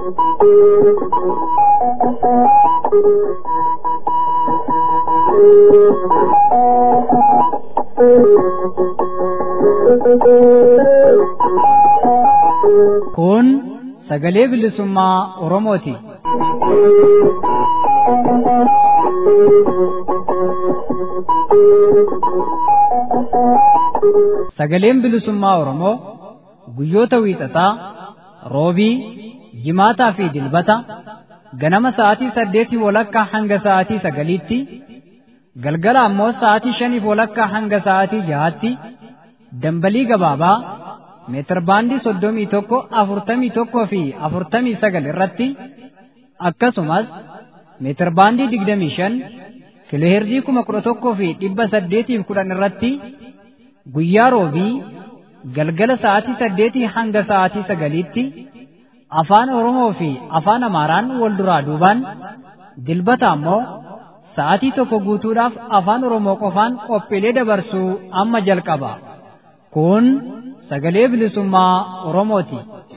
Kun sagalee bilisummaa Oromooti. Sagaleen bilisummaa Oromoo guyyoota wiixataa, roobii, jimaataa fi dilbata ganama sa'aatii saddeetii walakkaa hanga sa'aatii sagaliitti, galgala ammoo sa'aatii shaniif walakkaa hanga sa'aatii jahaatti dambalii gabaabaa meetirbaandii soddomii tokko afurtamii tokkoo fi afurtamii sagal irratti akkasumas meetirbaandii digdamii shan kiloheerzii kuma kudha tokkoo fi dhibba saddeetiif kudhan irratti guyyaa roobii galgala sa'aatii saddeetii hanga sa'aatii sagaliitti afaan Oromoo fi afaan Amaaraan wal duraa duubaan dilbata ammoo sa'aatii tokko guutuudhaaf afaan Oromoo qofaan qophiilee dabarsuu amma jalqaba. Kun sagalee bilisummaa Oromooti.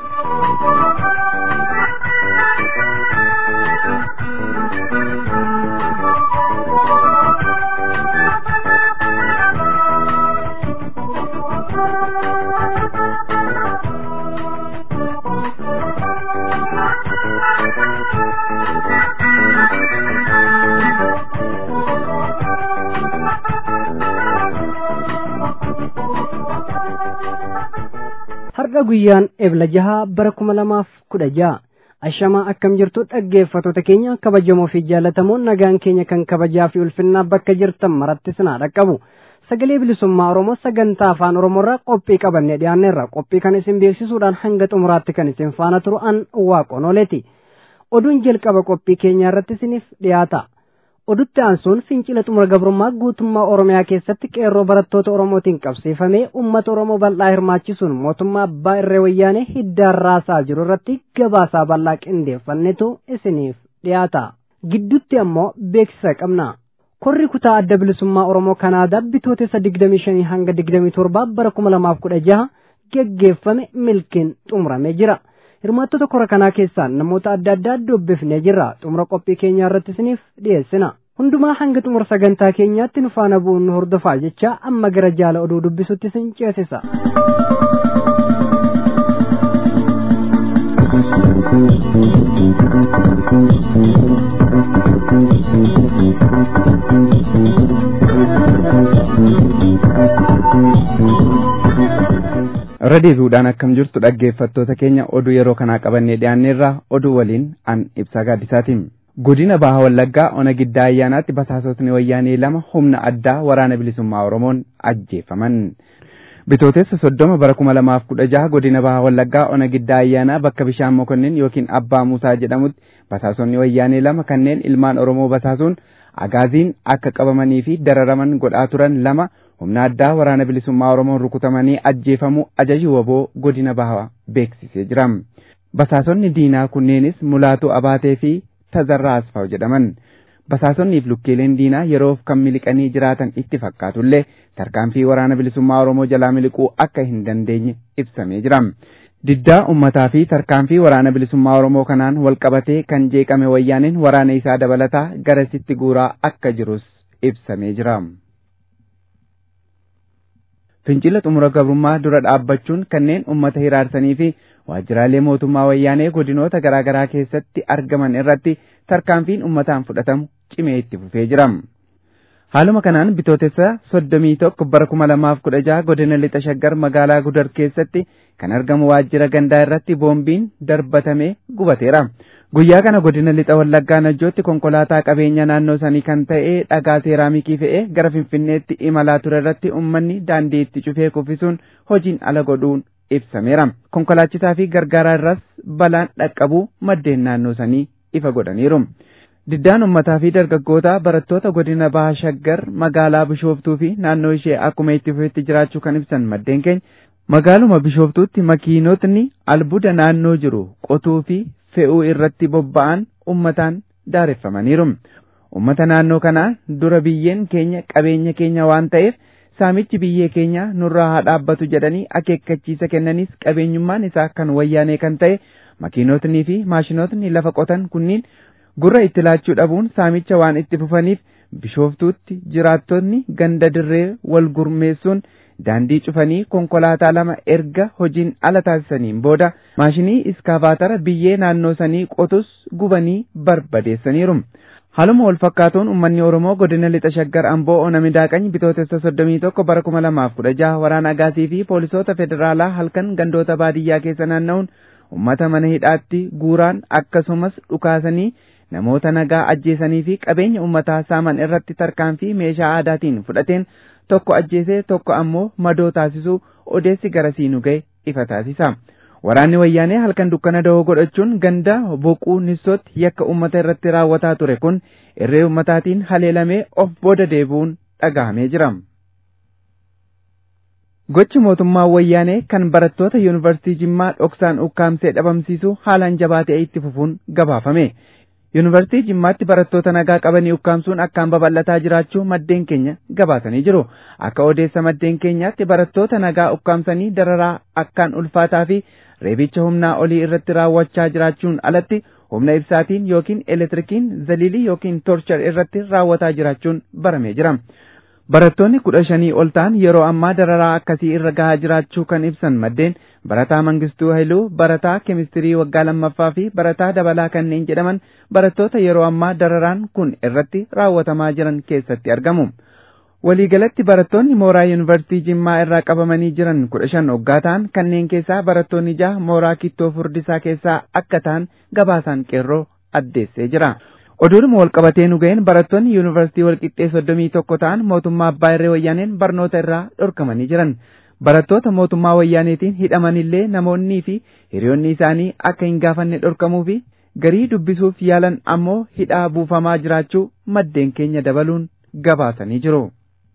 har'a guyyaan ebla jahaa bara kuma lamaaf kudha jaha ashamaa akkam jirtu dhaggeeffattoota keenya kabajamoo fi jaallatamoo nagaan keenya kan kabajaa fi ulfinnaa bakka jirtan maratti sinaa dhaqqabu sagalee bilisummaa oromoo sagantaa afaan oromoorraa qophii qabannee dhiyaanneerra qophii kan isin beeksisuudhaan hanga xumuraatti kan isin faana turu an waaqonoleeti oduun jalqaba qophii keenyaa irratti isiniif dhiyaata odutti aansuun fincila xumura gabrummaa guutummaa oromiyaa keessatti qeerroo barattoota oromootiin qabsiifamee ummata oromoo bal'aa hirmaachisuun mootummaa abbaa irree wayyaanee hiddaan raasaa jiru irratti gabaasaa bal'aa qindeeffannetu isiniif dhiyaata gidduutti ammoo beeksisa qabna korri kutaa adda bilisummaa oromoo kanaadaa bitootessa 25 hanga 27 bara 2016 geggeeffame milkiin xumuramee jira. hirmaattota kora kanaa keessaa namoota adda addaa dubbifnee jirra xumura qophii keenyaa irratti isiniif dhiyeessina hundumaa hanga xumura sagantaa keenyaatti nu faana bu'uun nu hordofaa jecha amma gara jaala oduu dubbisutti isin ceesisa. irra deebi'uudhaan akkam jirtu dhaggeeffattoota keenya oduu yeroo kanaa qabannee dhiyaanneerra oduu waliin an ibsaa gaaddisaatiin. Godina Baha Wallaggaa ona giddaa ayyaanaatti basaasotni wayyaanee lama humna addaa waraana bilisummaa Oromoon ajjeefaman. Bitootessa soddoma bara kuma lamaaf kudha jaha godina Baha Wallaggaa ona giddaa ayyaanaa bakka bishaan mokonnin yookiin Abbaa Muusaa jedhamutti basaasonni wayyaanee lama kanneen ilmaan Oromoo basaasuun agaaziin akka qabamanii fi dararaman godhaa turan lama humna addaa waraana bilisummaa Oromoon rukutamanii ajjeefamuu ajaji waboo godina bahaa beeksisee jira. Basaasonni diinaa kunneenis Mulaatuu Abaatee fi Tazarraa Asfaaw jedhaman. Basaasonniif lukkeeleen diinaa yeroof kan miliqanii jiraatan itti fakkaatullee tarkaanfii waraana bilisummaa Oromoo jalaa miliquu akka hin dandeenye ibsamee jira. Diddaa ummataa fi tarkaanfii waraana bilisummaa Oromoo kanaan walqabatee kan jeeqame wayyaaniin waraana isaa dabalataa garasitti guuraa akka jirus ibsamee jira. fincila xumura gabrummaa dura dhaabbachuun kanneen ummata hiraarsanii fi waajjiraalee mootummaa wayyaanee godinoota garaagaraa keessatti argaman irratti tarkaanfiin ummataan fudhatamu cimee itti fufee jira. Haaluma kanaan bitootessa soddomii tokko bara kuma lamaaf kudha jaha godina lixa shaggar magaalaa gudar keessatti kan argamu waajjira gandaa irratti boombiin darbatamee gubateera. Guyyaa kana godina lixa wallaggaa najjootti konkolaataa qabeenya naannoo sanii kan ta'e dhagaa seeraamikii fe'ee gara finfinneetti imalaa ture irratti uummanni daandii itti cufee kuffisuun hojiin ala godhuun ibsameera. Konkolaachisaa fi gargaaraa irras balaan dhaqqabuu maddeen naannoo sanii ifa godhaniiru. Diddaan ummataa fi dargaggoota barattoota godina baha shaggar magaalaa bishooftuu fi naannoo ishee akkuma itti fufetti jiraachuu kan ibsan maddeen keenya magaaluma bishooftuutti makiinotni albuuda naannoo jiru qotuu fi fe'uu irratti bobba'an ummataan daareffamaniiru. Ummata naannoo kanaa dura biyyeen keenya qabeenya keenya waan ta'eef saamichi biyyee keenya nurraa haa dhaabbatu jedhanii akeekkachiisa kennanis qabeenyummaan isaa kan wayyaanee kan ta'e makiinotnii fi maashinootni lafa qotan kunniin gurra itti laachuu dhabuun saamicha waan itti fufaniif bishooftuutti jiraattonni ganda dirree wal gurmeessuun daandii cufanii konkolaataa lama erga hojiin ala taasisaniin booda maashinii iskaabaatara biyyee naannoo sanii qotus gubanii barbadeessaniiru. Haaluma wal fakkaatuun uummanni Oromoo godina lixa shaggar Amboo Onamidaaqany bitootessa soddomii tokko bara kuma lamaaf kudha jaha waraana agaasii fi poolisoota federaalaa halkan gandoota baadiyyaa keessa naanna'uun uummata mana hidhaatti guuraan akkasumas dhukaasanii namoota nagaa ajjeesanii fi qabeenya uummataa saaman irratti tarkaanfii meeshaa aadaatiin fudhateen tokko ajjeesee tokko ammoo madoo taasisuu odeessi garasii nu ga'e ifa taasisa. Waraanni wayyaanee halkan dukkana da'oo godhachuun ganda boquu nissootti yakka uummata irratti raawwataa ture kun irree uummataatiin haleelamee of booda deebi'uun dhagahamee jira. Gochi mootummaa wayyaanee kan barattoota yuunivarsiitii Jimmaa dhoksaan ukkaamsee dhabamsiisu haalaan jabaatee itti fufuun gabaafame. Yuunivarsiitii Jimmaatti barattoota nagaa qabanii ukkaamsuun akkaan babal'ataa jiraachuu maddeen keenya gabaasanii jiru. Akka odeessa maddeen keenyaatti barattoota nagaa ukkaamsanii dararaa akkaan ulfaataa fi reebicha humnaa olii irratti raawwachaa jiraachuun alatti humna ibsaatiin yookiin elektirikiin zaliilii yookiin torchar irratti raawwataa jiraachuun baramee jira. Barattoonni kudha shanii ol ta'an yeroo ammaa dararaa akkasii irra gahaa jiraachuu kan ibsan maddeen barataa Mangistuu Hailuu, barataa keemistirii waggaa lammaffaa fi barataa dabalaa kanneen jedhaman barattoota yeroo ammaa dararaan kun irratti raawwatamaa jiran keessatti argamu. Waliigalatti barattoonni mooraa yuunivarsiitii Jimmaa irraa qabamanii jiran kudha shan hoggaa ta'an kanneen keessaa barattoonni jaha mooraa kittoo furdisaa keessaa akka ta'an gabaasaan qeerroo addeessee jira. Oduudhuma walqabatee nu ga'een barattoonni yuunivarsiitii walqixxee soddomii tokko ta'an mootummaa abbaa irree wayyaaneen barnoota irraa dhorkamanii jiran. Barattoota mootummaa wayyaaneetiin hidhamanillee namoonnii fi hiriyoonni isaanii akka hin gaafanne dhorkamuu fi garii dubbisuuf yaalan ammoo hidhaa buufamaa jiraachuu maddeen keenya dabaluun gabaasanii jiru.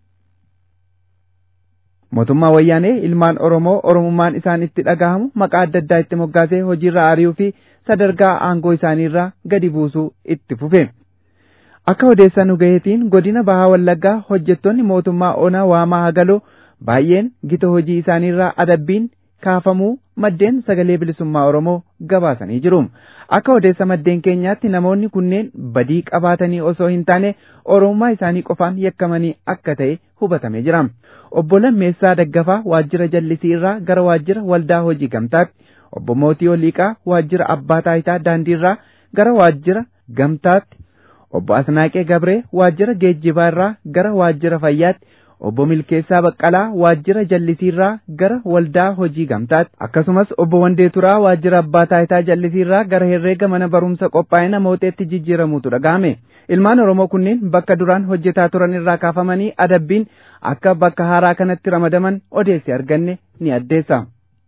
Mootummaa wayyaanee ilmaan Oromoo Oromummaan isaan itti dhagahamu maqaa adda addaa itti moggaasee hojiirra ari'uu fi sadarkaa aangoo isaaniirraa gadi buusuu itti fufe. Akka odeessaa nu gaheetiin godina Bahaa Wallaggaa hojjettoonni mootummaa Onaa Waamaa Hagaloo baay'een gita hojii isaaniirraa adabbiin kaafamuu maddeen sagalee bilisummaa Oromoo gabaasanii jiru. Akka odeessa maddeen keenyaatti namoonni kunneen badii qabaatanii osoo hin taane Oromummaa isaanii qofaan yakkamanii akka ta'e hubatamee jira. Obbo Lammeessaa Daggafaa waajjira jallisii irraa gara waajjira waldaa hojii gamtaatti, obbo Mootii Oliiqaa waajjira abbaa taayitaa daandii irraa gara waajjira gamtaatti, obbo Asnaaqee Gabree waajjira geejjibaa irraa gara waajjira fayyaatti, obbo Milkeessaa Baqqalaa waajjira jallisii irraa gara waldaa hojii gamtaatti, akkasumas obbo Wandee Turaa waajjira abbaa taayitaa jallisii irraa gara herreega mana barumsa qophaa'ina mooteetti jijjiiramuutu dhaga'ame. Ilmaan Oromoo kunneen bakka duraan hojjetaa turan irraa kaafamanii adabbiin akka bakka haaraa kanatti ramadaman odeessi arganne ni addeessa.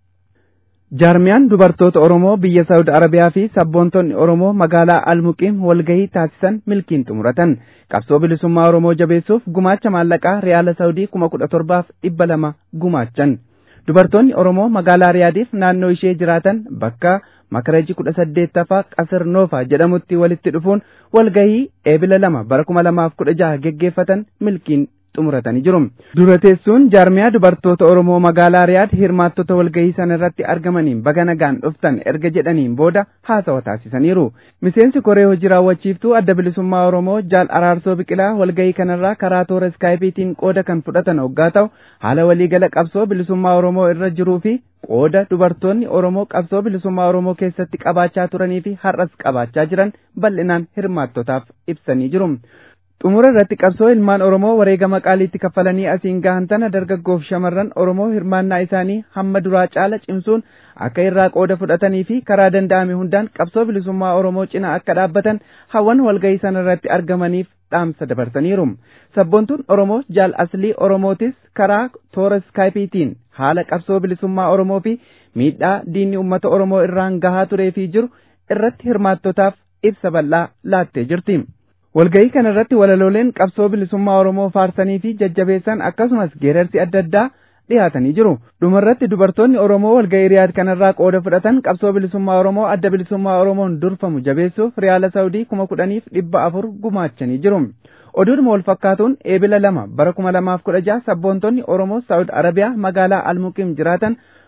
Jaarmiyaan dubartoota Oromoo biyya Saawud Arabiyaa fi sabboontonni Oromoo magaalaa Almuqiim walgahii taasisan milkiin xumuratan. Qabsoo bilisummaa Oromoo jabeessuuf gumaacha maallaqaa Riyaala Saawudii kuma kudha torbaaf dhibba lama gumaachan. Dubartoonni Oromoo magaalaa Riyaadiif naannoo ishee jiraatan bakka Makarajii kudha saddeettaffaa Qasir Noofa jedhamutti walitti dhufuun walgahii eebila lama bara kuma lamaaf kudha jaha geggeeffatan milkiin xumuratanii jiru. Dura teessuun jaarmiyaa dubartoota Oromoo magaalaa Riyaad hirmaattota walgahii sana irratti argamaniin baga nagaan dhuftan erga jedhaniin booda haasawa taasisaniiru. Miseensi koree hojii raawwachiiftuu adda bilisummaa Oromoo jaal araarsoo biqilaa walgahii kanarraa karaa toora iskaayipiitiin qooda kan fudhatan hoggaa ta'u haala waliigala qabsoo bilisummaa Oromoo irra jiruu fi qooda dubartoonni Oromoo qabsoo bilisummaa Oromoo keessatti qabaachaa turanii fi har'as qabaachaa jiran bal'inaan hirmaattotaaf ibsanii jiru. Xumura irratti qabsoo ilmaan Oromoo wareegama qaaliitti kaffalanii asiin gahan tana dargaggoof shamarran Oromoo hirmaannaa isaanii hamma duraa caala cimsuun akka irraa qooda fudhatanii fi karaa danda'ame hundaan qabsoo bilisummaa Oromoo cina akka dhaabbatan hawwan walgahii sana irratti argamaniif dhaamsa dabarsaniiru. Sabboontuun Oromoo jaal aslii Oromootis karaa toora iskaayipiitiin haala qabsoo bilisummaa Oromoo fi miidhaa diinni uummata Oromoo irraan gahaa turee fi jiru irratti hirmaattotaaf ibsa bal'aa laattee jirti. Walgahii kana irratti walalooleen qabsoo bilisummaa Oromoo faarsanii fi jajjabeessan akkasumas geerarsi adda addaa dhiyaatanii jiru. Dhumarratti dubartoonni Oromoo walgahii riyaad kanarraa qooda fudhatan qabsoo bilisummaa Oromoo adda bilisummaa Oromoon durfamu jabeessuuf riyaala Saawudii kuma kudhaniif dhibba afur gumaachanii jiru. Oduudhuma wal fakkaatuun eebila lama bara kuma lamaaf kudha jaha sabboontonni Oromoo Saawud Arabiyaa magaalaa Almuqiim jiraatan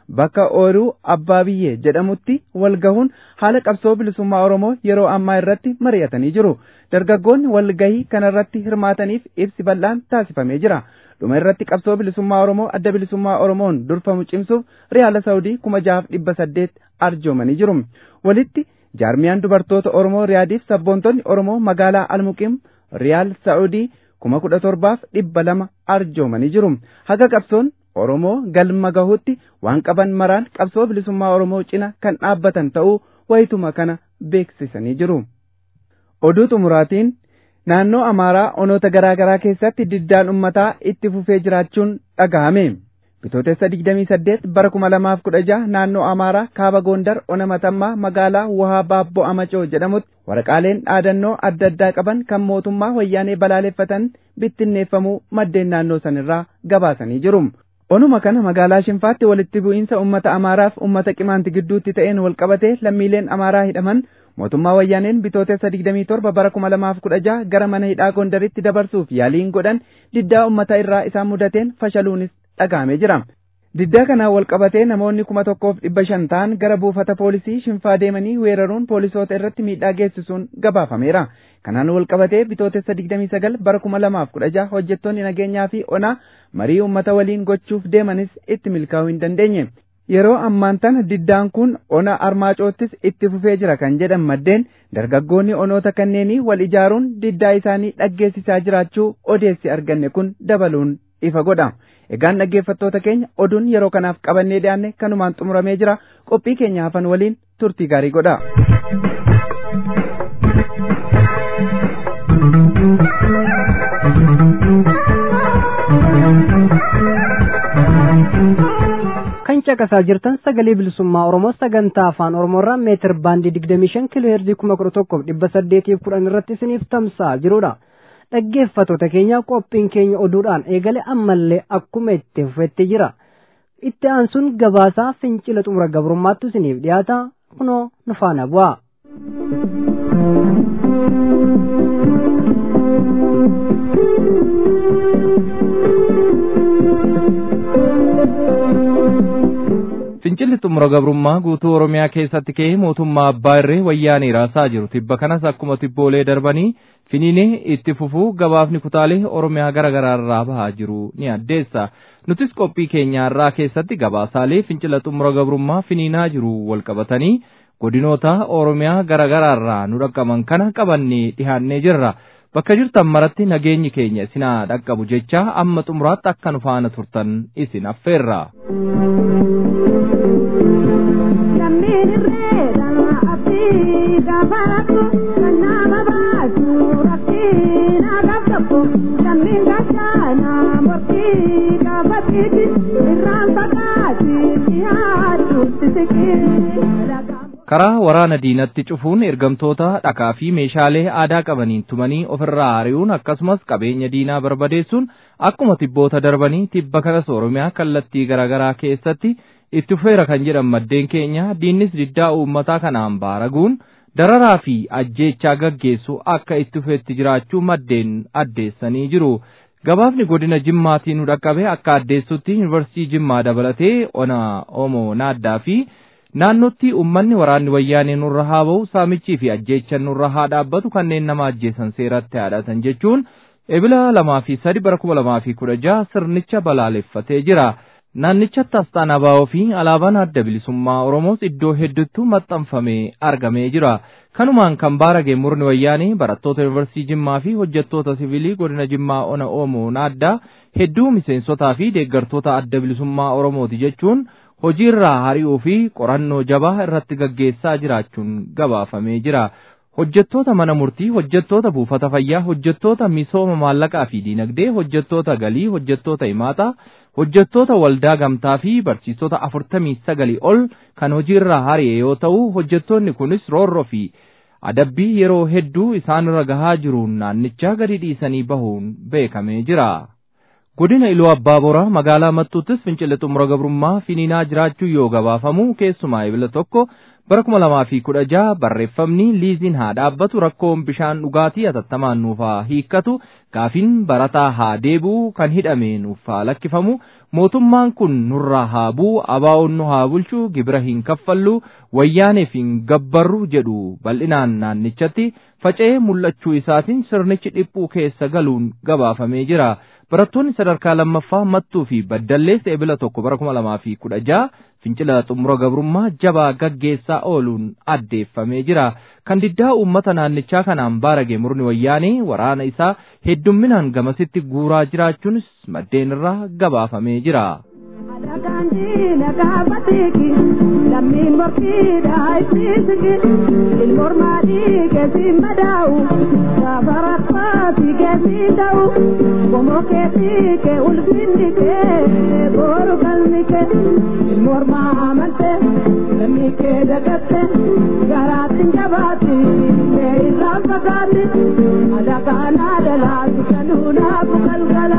bakka ooyiruu abbaa biyyee jedhamutti wal gahuun haala qabsoo bilisummaa Oromoo yeroo ammaa irratti mari'atanii jiru. Dargaggoonni walgahii kanarratti hirmaataniif ibsi bal'aan taasifamee jira. Dhuma irratti qabsoo bilisummaa Oromoo adda bilisummaa Oromoon durfamu cimsuuf Riyaala Saawudii kuma jahaaf dhibba saddeet arjoomanii jiru. Walitti jaarmiyaan dubartoota Oromoo Riyaadiif sabboontonni Oromoo magaalaa Almuqim Riyaal Saawudii kuma kudha torbaaf dhibba lama arjoomanii jiru. Haga qabsoon Oromoo galma gahuutti waan qaban maraan qabsoo bilisummaa Oromoo cina kan dhaabbatan ta'uu wayituma kana beeksisanii jiru. Oduu xumuraatiin naannoo Amaaraa onoota garaa garaa keessatti diddaan ummataa itti fufee jiraachuun dhaga'ame. Bitootessa 28 bara 2016 naannoo Amaaraa kaaba Gondar ona matammaa magaalaa Wahaa Baabboo Amacoo jedhamutti waraqaaleen dhaadannoo adda addaa qaban kan mootummaa wayyaanee balaaleffatan bittinneeffamuu maddeen naannoo sanirraa gabaasanii jiru. Onuma kana magaalaa Shinfaatti walitti bu'iinsa uummata Amaaraaf uummata Qimaanti gidduutti ta'een walqabatee lammiileen Amaaraa hidhaman mootummaa wayyaaneen bitootessa 27 bara 2016 gara mana hidhaa Gondaritti dabarsuuf yaaliin godhan diddaa uummata irraa isaan mudateen fashaluunis dhaga'amee jira. Diddaa kanaan walqabatee namoonni kuma tokkoof dhibba shan ta'an gara buufata poolisii Shinfaa deemanii weeraruun poolisoota irratti miidhaa geessisuun gabaafameera. Kanaan walqabatee bitootessa 29 bara 2016 hojjettoonni nageenyaa fi onaa marii uummata waliin gochuuf deemanis itti milkaa'uu hin dandeenye. Yeroo ammaan tana diddaan kun ona armaacoottis itti fufee jira kan jedhan maddeen dargaggoonni onoota kanneenii wal ijaaruun diddaa isaanii dhaggeessisaa jiraachuu odeessi arganne kun dabaluun ifa godha. Egaan dhaggeeffattoota keenya oduun yeroo kanaaf qabannee dhiyaanne kanumaan xumuramee jira qophii keenya hafan waliin turtii gaarii godha. kan caqasaa jirtan sagalee bilisummaa oromoo sagantaa afaan oromoorraa meetir baandii digdamii shan kiiloo heerzii kuma kudha tokkoof dhibba saddeetiif kudhan irratti isiniif tamsa'aa jirudha. dhaggeeffattoota keenya qophiin keenya oduudhaan eegale ammallee akkuma itti fufetti jira. itti aansuun gabaasaa fincila xumura gabrummaattu isiniif dhiyaata kunoo nu faana bu'a. Fincilli xumura gabrummaa guutuu Oromiyaa keessatti ka'ee mootummaa abbaa irree wayyaanee raasaa jiru. Tibba kanas akkuma tibboolee darbanii finiinee itti fufuu gabaafni kutaalee Oromiyaa gara garaa irraa bahaa jiru ni addeessa. Nutis qophii keenya irraa keessatti gabaasaalee fincila xumura gabrummaa finiinaa jiru walqabatanii godinoota Oromiyaa gara garaa irraa nu dhaqqaban kana qabannee dhihaannee jirra. Bakka jirtan maratti nageenyi keenya isinaa dhaqqabu jecha amma xumuraatti akka nu faana turtan isin affeerra. karaa waraana diinatti cufuun ergamtoota dhakaa fi meeshaalee aadaa qabaniin tumanii ofirraa ari'uun akkasumas qabeenya diinaa barbadeessuun akkuma tibboota darbanii tibba kanas oromiyaa kallattii garaagaraa keessatti itti fufeera kan jedhan maddeen keenya diinnis diddaa uummataa kanaan baaraguun dararaa fi ajjeechaa gaggeessu akka itti fufeetti jiraachuu maddeen addeessanii jiru. Gabaafni godina Jimmaatiin nu dhaqqabe akka addeessutti yuunivarsiitii Jimmaa dabalatee ona Omoo Naaddaa fi naannootti uummanni waraanni wayyaanee nurra haa ba'u saamichii fi ajjeechan nurra haa dhaabbatu kanneen nama ajjeesan seeratti haadhatan jechuun ebila lamaa fi sadi bara kuma lamaa fi kudha jaha sirnicha balaaleffatee jira. Naannichatti asxaan abaa'oo fi alaabaan adda bilisummaa Oromoos iddoo hedduutti maxxanfamee argamee jira. Kanumaan kan baarage murni wayyaanii barattoota yuunivarsiitii Jimmaa fi hojjettoota siviilii godina Jimmaa ona Oomoo Naaddaa hedduu miseensotaa fi deeggartoota adda bilisummaa Oromooti jechuun hojiirraa hari'uu fi qorannoo jabaa irratti gaggeessaa jiraachuun gabaafamee jira. Hojjettoota mana murtii, hojjettoota buufata fayyaa, hojjettoota misooma maallaqaa fi diinagdee, hojjettoota galii, hojjettoota himaataa, hojjettoota waldaa gamtaa fi barsiisota afurtamii sagalii ol kan hojiirraa hari'e yoo ta'u, hojjettoonni kunis roorroo fi adabbii yeroo hedduu isaanirra gahaa jiruun naannichaa gadi dhiisanii bahuun beekamee jira. Godina Iluu Abbaa Boraa magaalaa Mattuuttis fincilli xumura gabrummaa finiinaa jiraachuu yoo gabaafamu keessumaa ibila tokko bara kuma lamaa fi kudha jaha barreeffamni liiziin haa dhaabbatu rakkoon bishaan dhugaatii hatattamaan nuuf haa hiikkatu gaafiin barataa haa deebi'u kan hidhame nuuf haa lakkifamu mootummaan kun nurraa haa bu'u abaa'oon nu haa bulchu gibira hin kaffallu wayyaaneef hin gabbarru jedhu bal'inaan naannichatti faca'ee mul'achuu isaatiin sirnichi dhiphuu keessa galuun gabaafamee jira. Barattoonni sadarkaa lammaffaa mattuu fi baddalleessa ebila tokko bara kuma lamaa fi kudha jaha fincila xumura gabrummaa jabaa gaggeessaa ooluun addeeffamee jira. Kan diddaa uummata naannichaa kanaan baarage murni wayyaanee waraana isaa heddumminaan gamasitti guuraa jiraachuunis maddeen irraa gabaafamee jira. lammiin morkiidha ittisiki ilmormaadhii keessin madaa'u gaafa rakkaati keessin ta'u qomoo keetii kee ulfinni kee booru qalmi kee ilmormaa amante lammii kee dagatte garaatiin jabaatti kee irraa fagaatti adakaanaa dalaatu kanuunaafu galgala.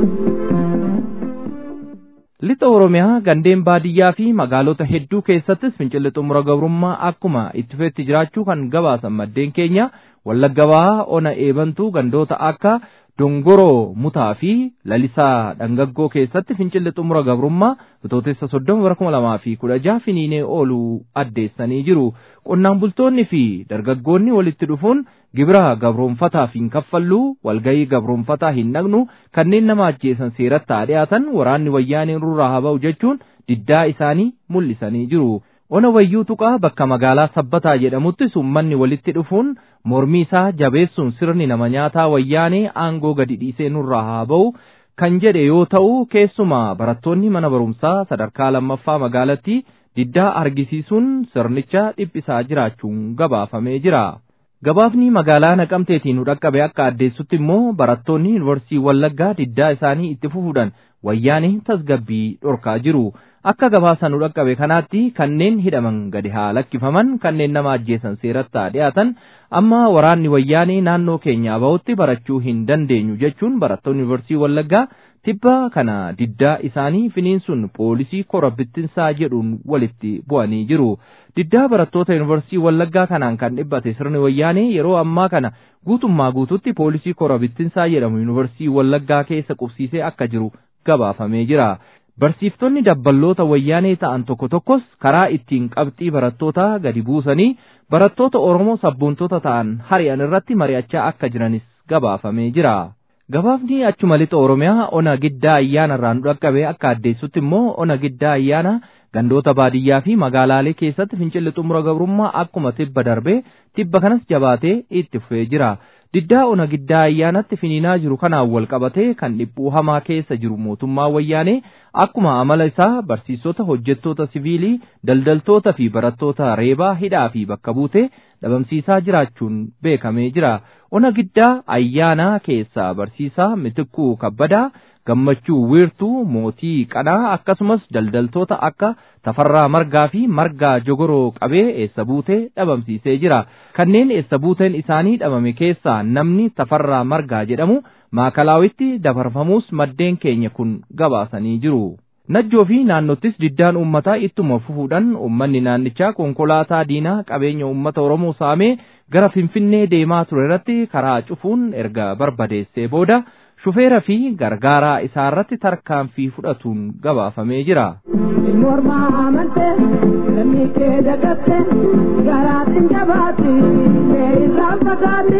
Lixa Oromiyaa gandeen baadiyyaa fi magaalota hedduu keessattis fincilli xumura gabrummaa akkuma itti fufetti jiraachuu kan gabaasan maddeen keenya Wallagga Bahaa ona eebantuu gandoota akka Dongoroo Mutaa fi Lalisaa Dhangaggoo keessatti fincilli xumura gabrummaa bitootessa soddoma bara kuma lamaa fi kudha jaha finiinee ooluu addeessanii jiru. Qonnaan bultoonni fi dargaggoonni walitti dhufuun gibira gabroonfataaf hin kaffalluu walgayii gabroonfataa hin dhaqnu kanneen nama ajjeesan seeratti haa dhiyaatan waraanni wayyaanee nurraa haa ba'u jechuun diddaa isaanii mul'isanii jiru. Ona wayyuu tuqaa bakka magaalaa sabbataa jedhamuttis uummanni walitti dhufuun mormii isaa jabeessuun sirni nama nyaataa wayyaanee aangoo gadi dhiisee nurraa haa ba'u kan jedhe yoo ta'u keessumaa barattoonni mana barumsaa sadarkaa lammaffaa magaalattii diddaa argisiisuun sirnicha dhiphisaa jiraachuun gabaafamee jira. Gabaafni magaalaa naqamteetiin dhaqqabe akka addeessutti immoo barattoonni yuunivarsiitii Wallaggaa diddaa isaanii itti fufuudhaan wayyaanee tasgabbii dhorkaa jiru. Akka gabaasa nu dhaqqabe kanaatti kanneen hidhaman gadi haa lakkifaman kanneen nama ajjeesan seeratti haa dhiyaatan amma waraanni wayyaanee naannoo keenyaa bahutti barachuu hin dandeenyu jechuun barattoonni yuunivarsiitii Wallaggaa tibba kana diddaa isaanii finiinsuun poolisii kora bittinsaa jedhuun walitti bu'anii jiru. Diddaa barattoota yuunivarsiitii Wallaggaa kanaan kan dhibbate sirni wayyaanee yeroo ammaa kana guutummaa guututti poolisii kora bittinsaa jedhamu yuunivarsiitii Wallaggaa keessa qubsiisee akka jiru gabaafamee jira. Barsiiftonni dabballoota wayyaanee ta'an tokko tokkos karaa ittiin qabxii barattootaa gadi buusanii barattoota Oromoo sabboontoota ta'an hari'an irratti mari'achaa akka jiranis gabaafamee jira. Gabaafni achuma lixa Oromiyaa ona giddaa ayyaana irraa nu dhaqqabe akka addeessutti immoo ona giddaa ayyaana gandoota baadiyyaa fi magaalaalee keessatti fincilli xumura gabrummaa akkuma tibba darbee tibba kanas jabaatee itti fufee jira. Diddaa ona giddaa ayyaanatti finiinaa jiru kanaan wal qabatee kan dhiphuu hamaa keessa jiru mootummaa wayyaanee akkuma amala isaa barsiisota hojjettoota siviilii daldaltoota fi barattoota reebaa hidhaa fi bakka buutee dhabamsiisaa jiraachuun beekamee jira. Ona giddaa ayyaanaa keessaa barsiisaa Mitikkuu Kabbadaa gammachuu wiirtuu mootii qanaa akkasumas daldaltoota akka tafarraa margaa fi margaa jogoroo qabee eessa buutee dhabamsiisee jira. Kanneen eessa buuteen isaanii dhabame keessaa namni tafarraa margaa jedhamu maakalaawitti dabarfamuus maddeen keenya kun gabaasanii jiru. Najjoo fi naannottis diddaan uummataa ittuma fufuudhaan uummanni naannichaa konkolaataa diinaa qabeenya uummata Oromoo saamee gara Finfinnee deemaa ture irratti karaa cufuun erga barbadeessee booda shufeera fi gargaaraa isaa irratti tarkaanfii fudhatuun gabaafamee jira. Mormaa amante lammii kee dagatte garaatiin jabaatti kee irraan fagaatti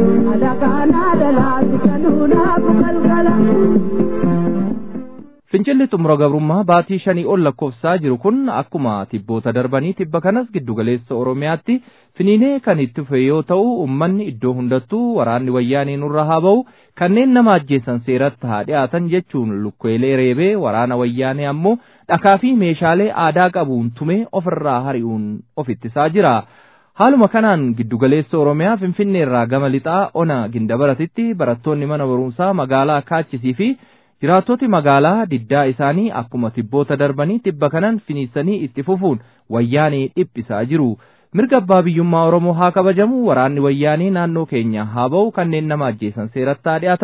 adakaanaa dalaatti kanuunaafu galgala. Fincilli xumura gabrummaa baatii shanii ol lakkoofsaa jiru kun akkuma tibboota darbanii tibba kanas giddugaleessa Oromiyaatti finiinee kan itti fufe yoo ta'u uummanni iddoo hundattuu waraanni wayyaanee nurra haa ba'u kanneen nama ajjeesan seeratti haa dhiyaatan jechuun lukkeelee reebee waraana wayyaanee ammoo dhakaa fi meeshaalee aadaa qabuun tumee ofirraa hari'uun of ittisaa jira. Haaluma kanaan giddugaleessa Oromiyaa Finfinnee irraa gama lixaa ona gindabaratitti barattoonni mana barumsaa magaalaa Kaachisii fi Jiraattoti magaalaa diddaa isaanii akkuma tibboota darbanii tibba kanan finiisanii itti fufuun wayyaanee dhiphisaa jiru. Mirga abbaa biyyummaa Oromoo haa kabajamu waraanni wayyaanee naannoo keenya haa ba'u kanneen nama ajjeesan seeratti haa dhiyaatan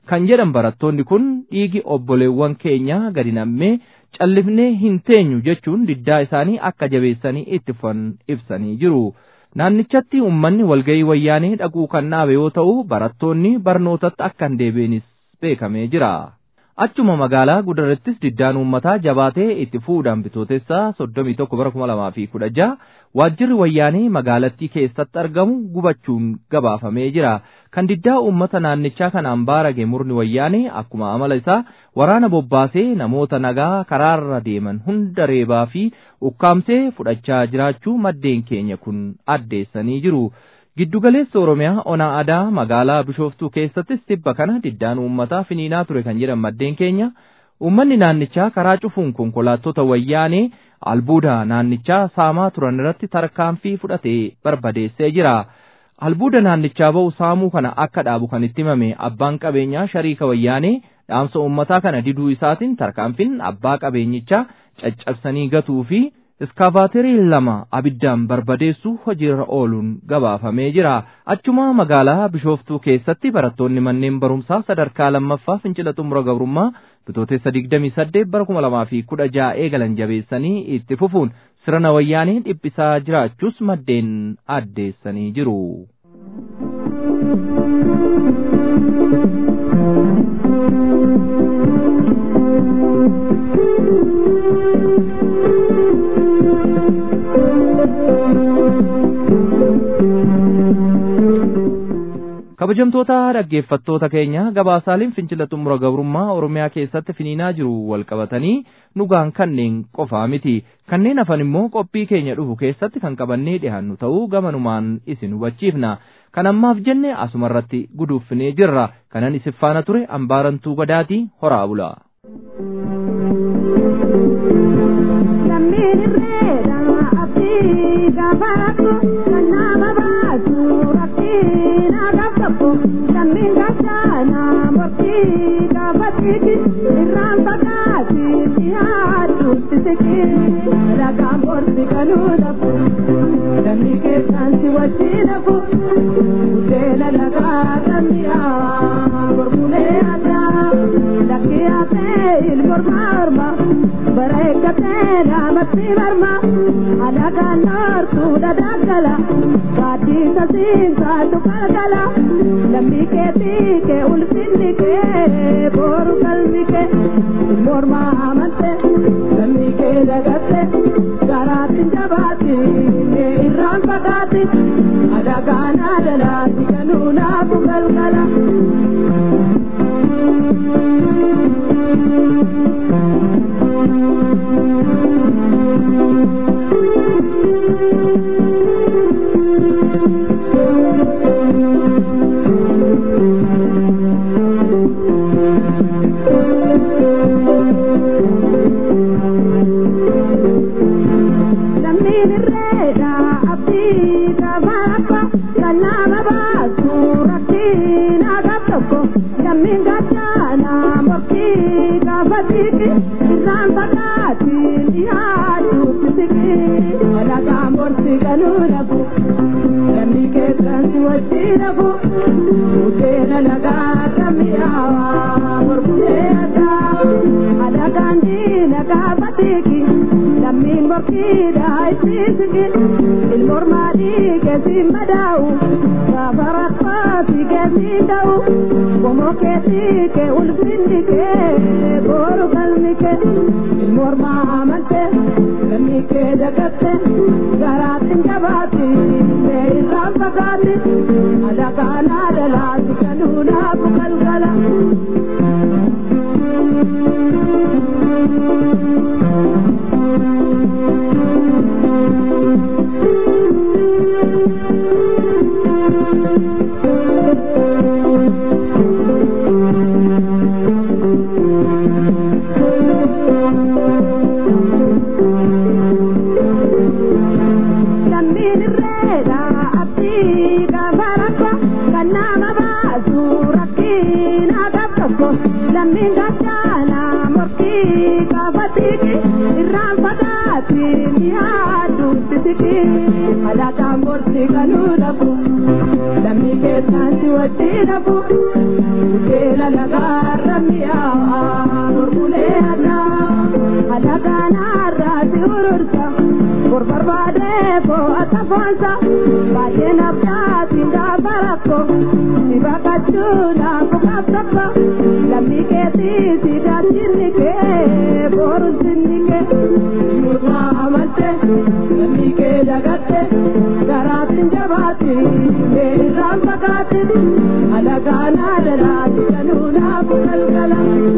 kan jedhan barattoonni kun dhiigi obboleewwan keenya gadi nammee callifnee hin teenyu jechuun diddaa isaanii akka jabeessanii itti fufan ibsanii jiru. Naannichatti uummanni walga'ii wayyaanee dhaquu kan dhaabe yoo ta'u barattoonni barnootatti akka hin deebi'anis beekamee jira. Achuma magaalaa gudarattis diddaan uummataa jabaatee itti fuudhaan bitootessaa soddomii tokko bara kuma lamaa fi kudha jaha waajjirri wayyaanee magaalattii keessatti argamu gubachuun gabaafamee jira. Kan diddaa uummata naannichaa kanaan baarage murni wayyaanee akkuma amala isaa waraana bobbaasee namoota nagaa karaarra deeman hunda reebaa fi ukkaamsee fudhachaa jiraachuu maddeen keenya kun addeessanii jiru. Giddugaleessa Oromiyaa onaa adaa magaalaa Bishooftuu keessattis tibba kana diddaan uummataa finiinaa ture kan jedhan maddeen keenya uummanni naannichaa karaa cufuun konkolaattota wayyaanee albuuda naannichaa saamaa turan irratti tarkaanfii fudhatee barbadeessee jira. Albuuda naannichaa ba'u saamuu kana akka dhaabu kan itti himame abbaan qabeenyaa shariika wayyaanee dhaamsa uummataa kana diduu isaatiin tarkaanfiin abbaa qabeenyichaa caccabsanii gatuu fi iskaavaaterii lama abiddaan barbadeessu hojiirra ooluun gabaafamee jira. Achuma magaalaa Bishooftuu keessatti barattoonni manneen barumsaa sadarkaa lammaffaa fincila xumura gabrummaa bitootessa 28 bara 2016 eegalan jabeessanii itti fufuun sirna wayyaanee dhiphisaa jiraachuus maddeen addeessanii jiru. kabajamtoota dhaggeeffattoota keenya gabaasaaleen fincila xumura gabrummaa oromiyaa keessatti finiinaa jiru walqabatanii nugaan kanneen qofaa miti kanneen hafan immoo qophii keenya dhufu keessatti kan qabannee dhiyaannu ta'uu gamanumaan isin hubachiifna kan ammaaf jenne asumarratti guduuffinee jirra kanan isin faana ture ambaarantuu gadaatii horaa bula. tokko lammiin gachaana morkii gaafatiki irraan fagaati dhiyaadhuutti siqi ragaan borsi kanuu dhabu lammii keessaan si wajjii dhabu budeena lagaa lammiyaa mormulee addaa lakkii haasee ilmormaa orma bara eeggatee dhaamatti marma alagaan noortuu dhadhaggala gaaddisa siinsaatu qalqala lambii keetii kee ulfinni kee booru qalmi kee mormaa amante lammii kee dagatte garaatti jabaatti mee irraan fagaatti adagaan adalaatti kanuu naafu galgala. Lammi lammii keessatti wajjin hafu beela lagaarra mi'aawa gurgulee addaa halagaanaarraati urursa bor barbaadee boo'ata foonsa baay'ee naftaati gaafa rakko si baqachuu naafu qabsabba lammii keetii si daachinni kee boru sinni kee nurraa amalte lammii kee dagatte garaatiin jabaati mee irraan fagaate alagaanaa dalaati kanuu naafu galgala.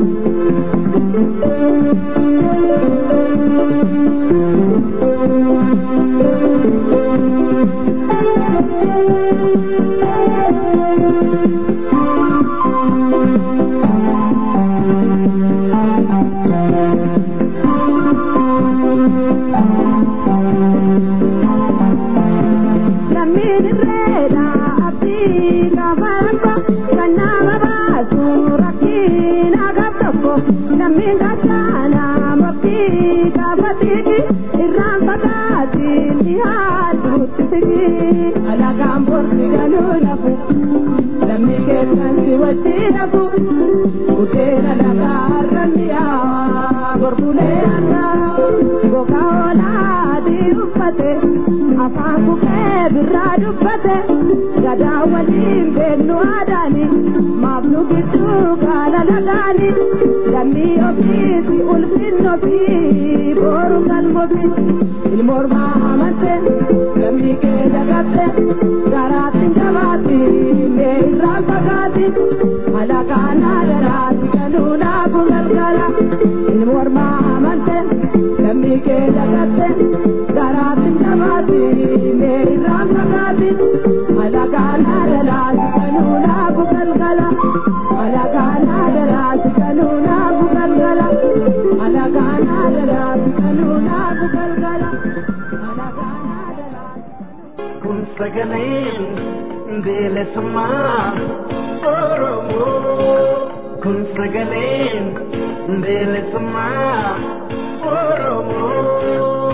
lammiin irreedha abdii gaafa rakko kan nama baasu rakkiin agab tokko lammiin gachaana murtii gaafa tiiti irraan fagaatiin dhiyaaduutti sigi alagaan borsi galuu nafu lammii keessansi wajjin hafu budeena lagaarra mi'aawa gorbulee addaa gogaa oolaa adii uffate afaan buqee birraa dubbate gadaa waliin beeknu aadaani maaf nu gidduu gaala lagaani lammii ofiisi ulfinni ofii booru galmofi ilmoormaa amante lammii kee dagatte garaatti jabaatti mee irraan fagaatti alagaanaa daraatti kanuu naafu galgala ilmoormaa amante lammii kee dagatte garaatti jabaatti mee irraan fagaatti alagaanaa daraatti kanuu naafu galgala alagaanaa daraatti kanuu naafu galgala alagaanaa daraatti kanuu naafu galgala alagaanaa daraatti. kun sagaleen bilisummaa oromoo kun sagaleen bilisummaa oromoo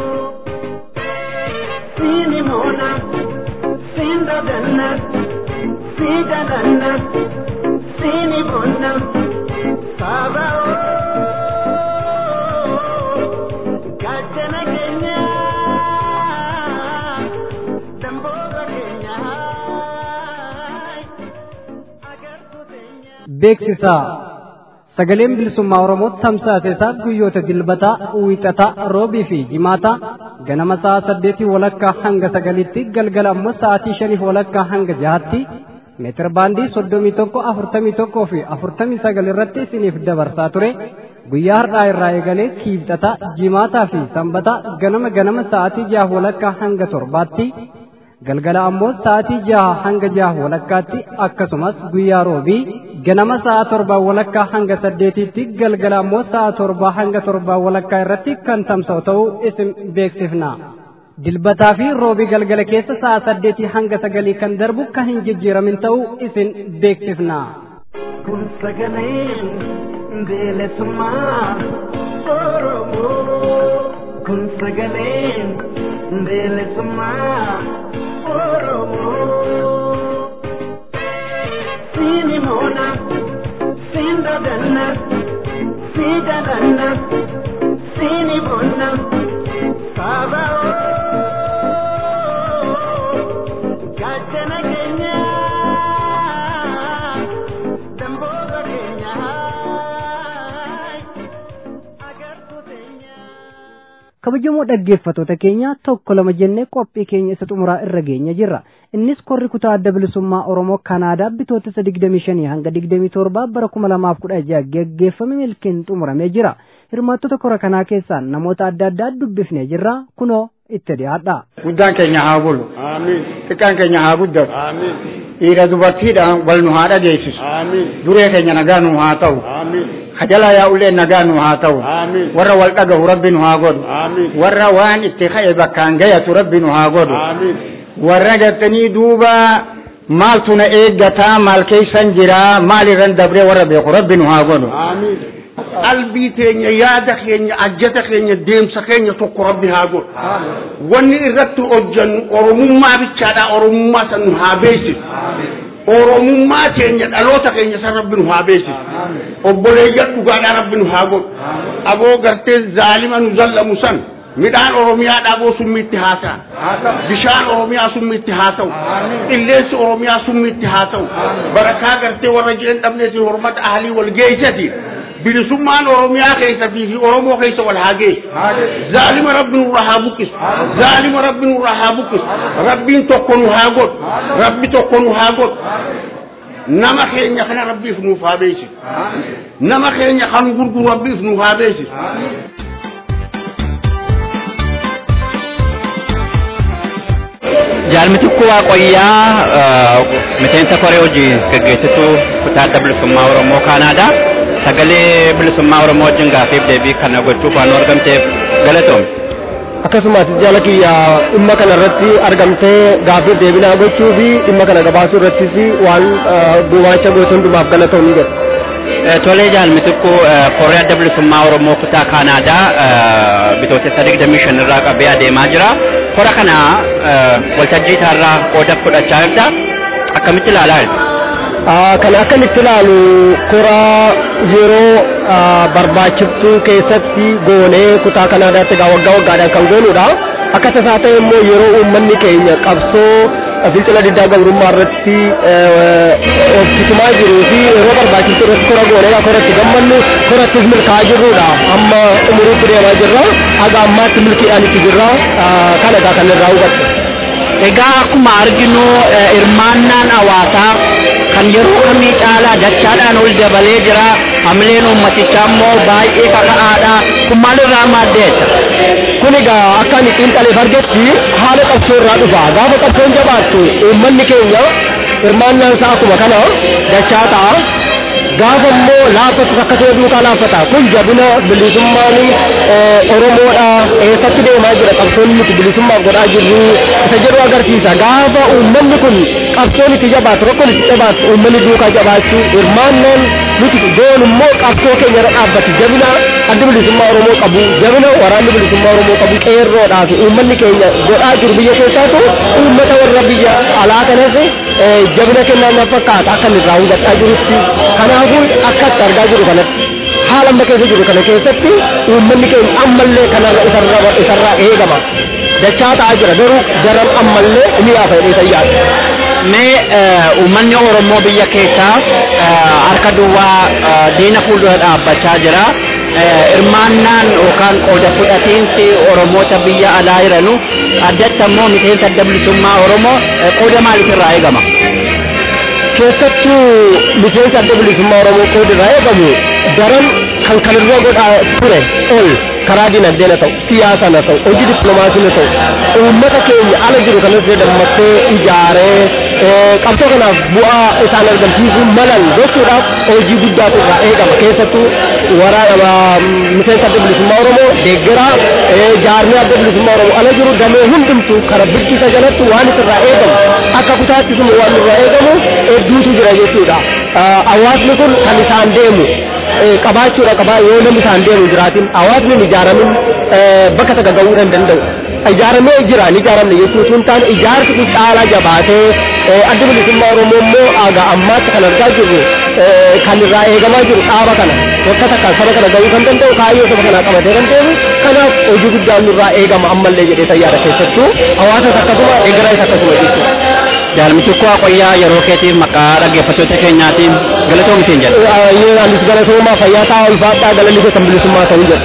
siini moona siin dadanna sii dadanna siini bonna saaba'oo gaachana keenyaa damboora keenyaa agartuu teenyaa. beeksisa sagaleen bilisummaa oromootti tamsaasa isaa guyyoota dilbataa wiixataa roobii fi jimaataa ganama sa'a saddeetii walakkaa hanga sagalitti galgala ammoo sa'aatii shaniif walakkaa hanga jahaatti meetir baandii soddomii tokko afurtamii tokkoo fi afurtamii sagal irratti isiniif dabarsaa ture guyyaa har'aa irraa eegalee kiibxataa jimaataa fi sanbataa ganama ganama sa'aatii jaha walakkaa hanga torbaatti galgala ammoo sa'aatii jaha hanga jaha walakkaatti akkasumas guyyaa roobii ganama sa'a torbaa walakkaa hanga saddeetiitti galgala ammoo sa'a torbaa hanga torbaa walakkaa irratti kan tamsa'u ta'uu isin beeksifna. Dilbataa fi roobii galgala keessa sa'a saddeetii hanga sagalii kan darbu kan hin jijjiiramin ta'uu isin beeksifna. kun sagaleen bilisummaa oromoo kun sagaleen bilisummaa oromoo siini moona siin dadanna sii dadanna siini bonna saaba'oo gaachana keenyaa damboora keenyaa agartuu teenyaa. kabajamoo dhaggeeffatoota keenya tokko lama jennee qophii keenya isa xumuraa irra geenya jirra innis korri kutaa adda bilisummaa oromoo kanaadaa bitootessa digdamii shanii hanga digdamii torbaa bara kuma lamaaf kudha jaha geggeeffame milkiin xumuramee jira hirmaattota kora kanaa keessaa namoota adda addaa dubbifnee jirra kunoo itti dhiyaadha. guddaan keenya haa bulu xiqqaan keenya haa guddatu dhiira dubartiidhaan wal nu haa dhageessisu duree keenya nagaa nu haa ta'u kajalaa yaa'ullee nagaa nu haa ta'u warra wal dhagahu rabbi nu haa godhu warra waan itti ka'e bakkaan gayatu rabbi nu haa godhu warra gartanii duuba maaltu na eeggataa maal keeysan jiraa maal irran dabree warra beeku rabbi nu haa godhu qalbii teenya yaada keenya ajjata keenya deemsa keenya tokko rabbi haa godhu wanni irratti hojjannu oromummaa bichaadha oromummaa san nu haa beeksisu oromummaa keenya dhaloota keenya san rabbi nu haa beeksisu obboleeyyan dhugaadhaa rabbi nu haa godhu aboo gartee zaalima nu zallamu san midhaan oromiyaa dhaboo summiitti haasa'a bishaan oromiyaa summiitti haasa'u qilleensi oromiyaa summiitti haasa'u barakaa gartee warra jiran dhabneetiin hormata ahalii wal geessati bilisummaan oromiyaa keessatii fi oromoo keessa wal haa geessu zaalima rabbi nurra haa buqqisu zaalima rabbi nurra haa buqqisu rabbiin tokko nu haa godhu rabbi tokko nu haa godhu nama keenya kana rabbiif nuuf haa beeksisu nama keenya kan gurguru rabbiif nuuf haa beeksisu Jaalmitukku Waaqoyyaa miseensa koree hojii gaggeessituu kutaa adda bilisummaa Oromoo Kaanaadaa sagalee bilisummaa Oromoo wajjin gaafiif deebii kana gochuuf waan argamteef galatoomne. akkasumas jaala kiyya dhimma kana irratti argamtee gaafiif deebii gochuu fi dhimma kana gabaasuu irrattis waan gumaacha goote hundumaaf galatoomni jedha. Tolee jaalmitukku koree adda bilisummaa Oromoo kutaa Kaanaadaa bitootessa digdamii shan irraa qabee adeemaa jira. Kora kana waltajjii isaarraa qooda fudhachaa jirta. Akkamitti ilaalaa jirta? Kan akkan itti ilaalu koraa yeroo barbaachiftuu keessatti goonee kutaa Kaanaadaatti egaa waggaa waggaadhaan kan goonudha. Akka tasaa ta'e immoo yeroo uummanni keenya qabsoo fincila diddaa gabrummaa irratti hojjetamaa jiruu fi yeroo barbaachiftuu irratti kora goonee koratti gammannu korattis milkaa'aa jirrudha. Amma umuriitti deemaa jirra. Haga ammaatti milkiidhaan itti jirra. Kana egaa kan irraa hubadhu. Egaa akkuma arginu hirmaannaan hawaasaa kan yeroo kamii caalaa dachaadhaan ol dabalee jira hamileen uummatichaa immoo baay'ee kaka'aadha kun maalirraa maaddeessa. Kun egaa akka ani xiinxaleef argetti haala qabsoo irraa dhufa gaafa qabsoon jabaattu uummanni keenya hirmaannaan isaa akkuma kana dachaa ta'a. Gaafa immoo laaffatu akka ta'e duukaa laaffata kun jabina bilisummaan Oromoodha eessatti deemaa jira qabsoon nuti bilisummaaf godhaa jirru isa jedhu agarsiisa gaafa uummanni kun qabsoon itti jabaatu rakkoon itti jabaatu uummanni duukaa jabaachuu hirmaannaan nuti goon immoo qabsoo keenya irra dhaabbatu jabina adda bilisummaa Oromoo qabu jabina waraanni bilisummaa Oromoo qabu qeerroodhaa fi uummanni keenya godhaa jiru biyya keessaatu uummata warra biyya alaa kanas jabina kennaa na fakkaata akka inni irraa hubachaa jirutti kanaafuu akkatti argaa jiru kanatti haala amma keessa jiru kana keessatti uummanni keenya ammallee kanarra isarra isarraa eegama dachaa ta'aa jira garuu jaran ammallee ni yaafa jedhee sayyaadha. Mee uummanni Oromoo biyya keessaa harka duwwaa diina fuuldura dhaabbachaa jira. Hirmaannaan yookaan qooda fudhatiinsi Oromoota biyya alaa jiranu addatti ammoo miseensa adda bilisummaa Oromoo qooda maaliitirraa eegama? Keessattuu miseensa adda bilisummaa Oromoo qooda irraa eegamu daran kan kanarra godhaa ture ol karaa dinagdeen haa ta'u siyaasaan haa ta'u hojii dippiloomaasiin haa ta'u uummata keenya ala jiru kanas dammattee ijaaree qabsoo kanaaf bu'aa isaan argamsiisuu malan gochuudhaaf hojii guddaatu irraa eegama keessattuu waraana miseensa adda bilisummaa Oromoo deeggaraa jaarmee adda bilisummaa Oromoo ala jiru damee hundumtu kana biddisa jalatti waan isirraa eegamu akka kutaatti sun waan irraa eegamu hedduutu jira jechuudha. Hawaasni kun kan isaan deemu qabaachuudha qabaa yoo namni isaan deemu jiraatin hawaasni hin ijaaramin bakka takka ga'uu hin danda'u. Ijaaramee jira hin ijaaramne jechuun sun taane ijaarsi kun caalaa jabaatee adda bilisummaa Oromoo immoo aga ammaatti kan argaa jirru kan irraa eegamaa jiru dhaaba kana bakka takka saba kana ga'uu kan danda'u kaayyoo saba kanaa qabatee kan deemu kanaaf hojii guddaan nurraa eegama ammallee jedhee sayyaada keessattuu hawaasas akkasuma eegaraas akkasuma jechuudha. Jaalmitukku Waaqoyyaa yeroo keetiif maqaa dhaggeeffattoota keenyaatiin galatoomsiin jedha. Yoo anis galatoomaa fayyaa ta'a ulfaadhaa galalli keessan bilisummaa ta'uu jedha.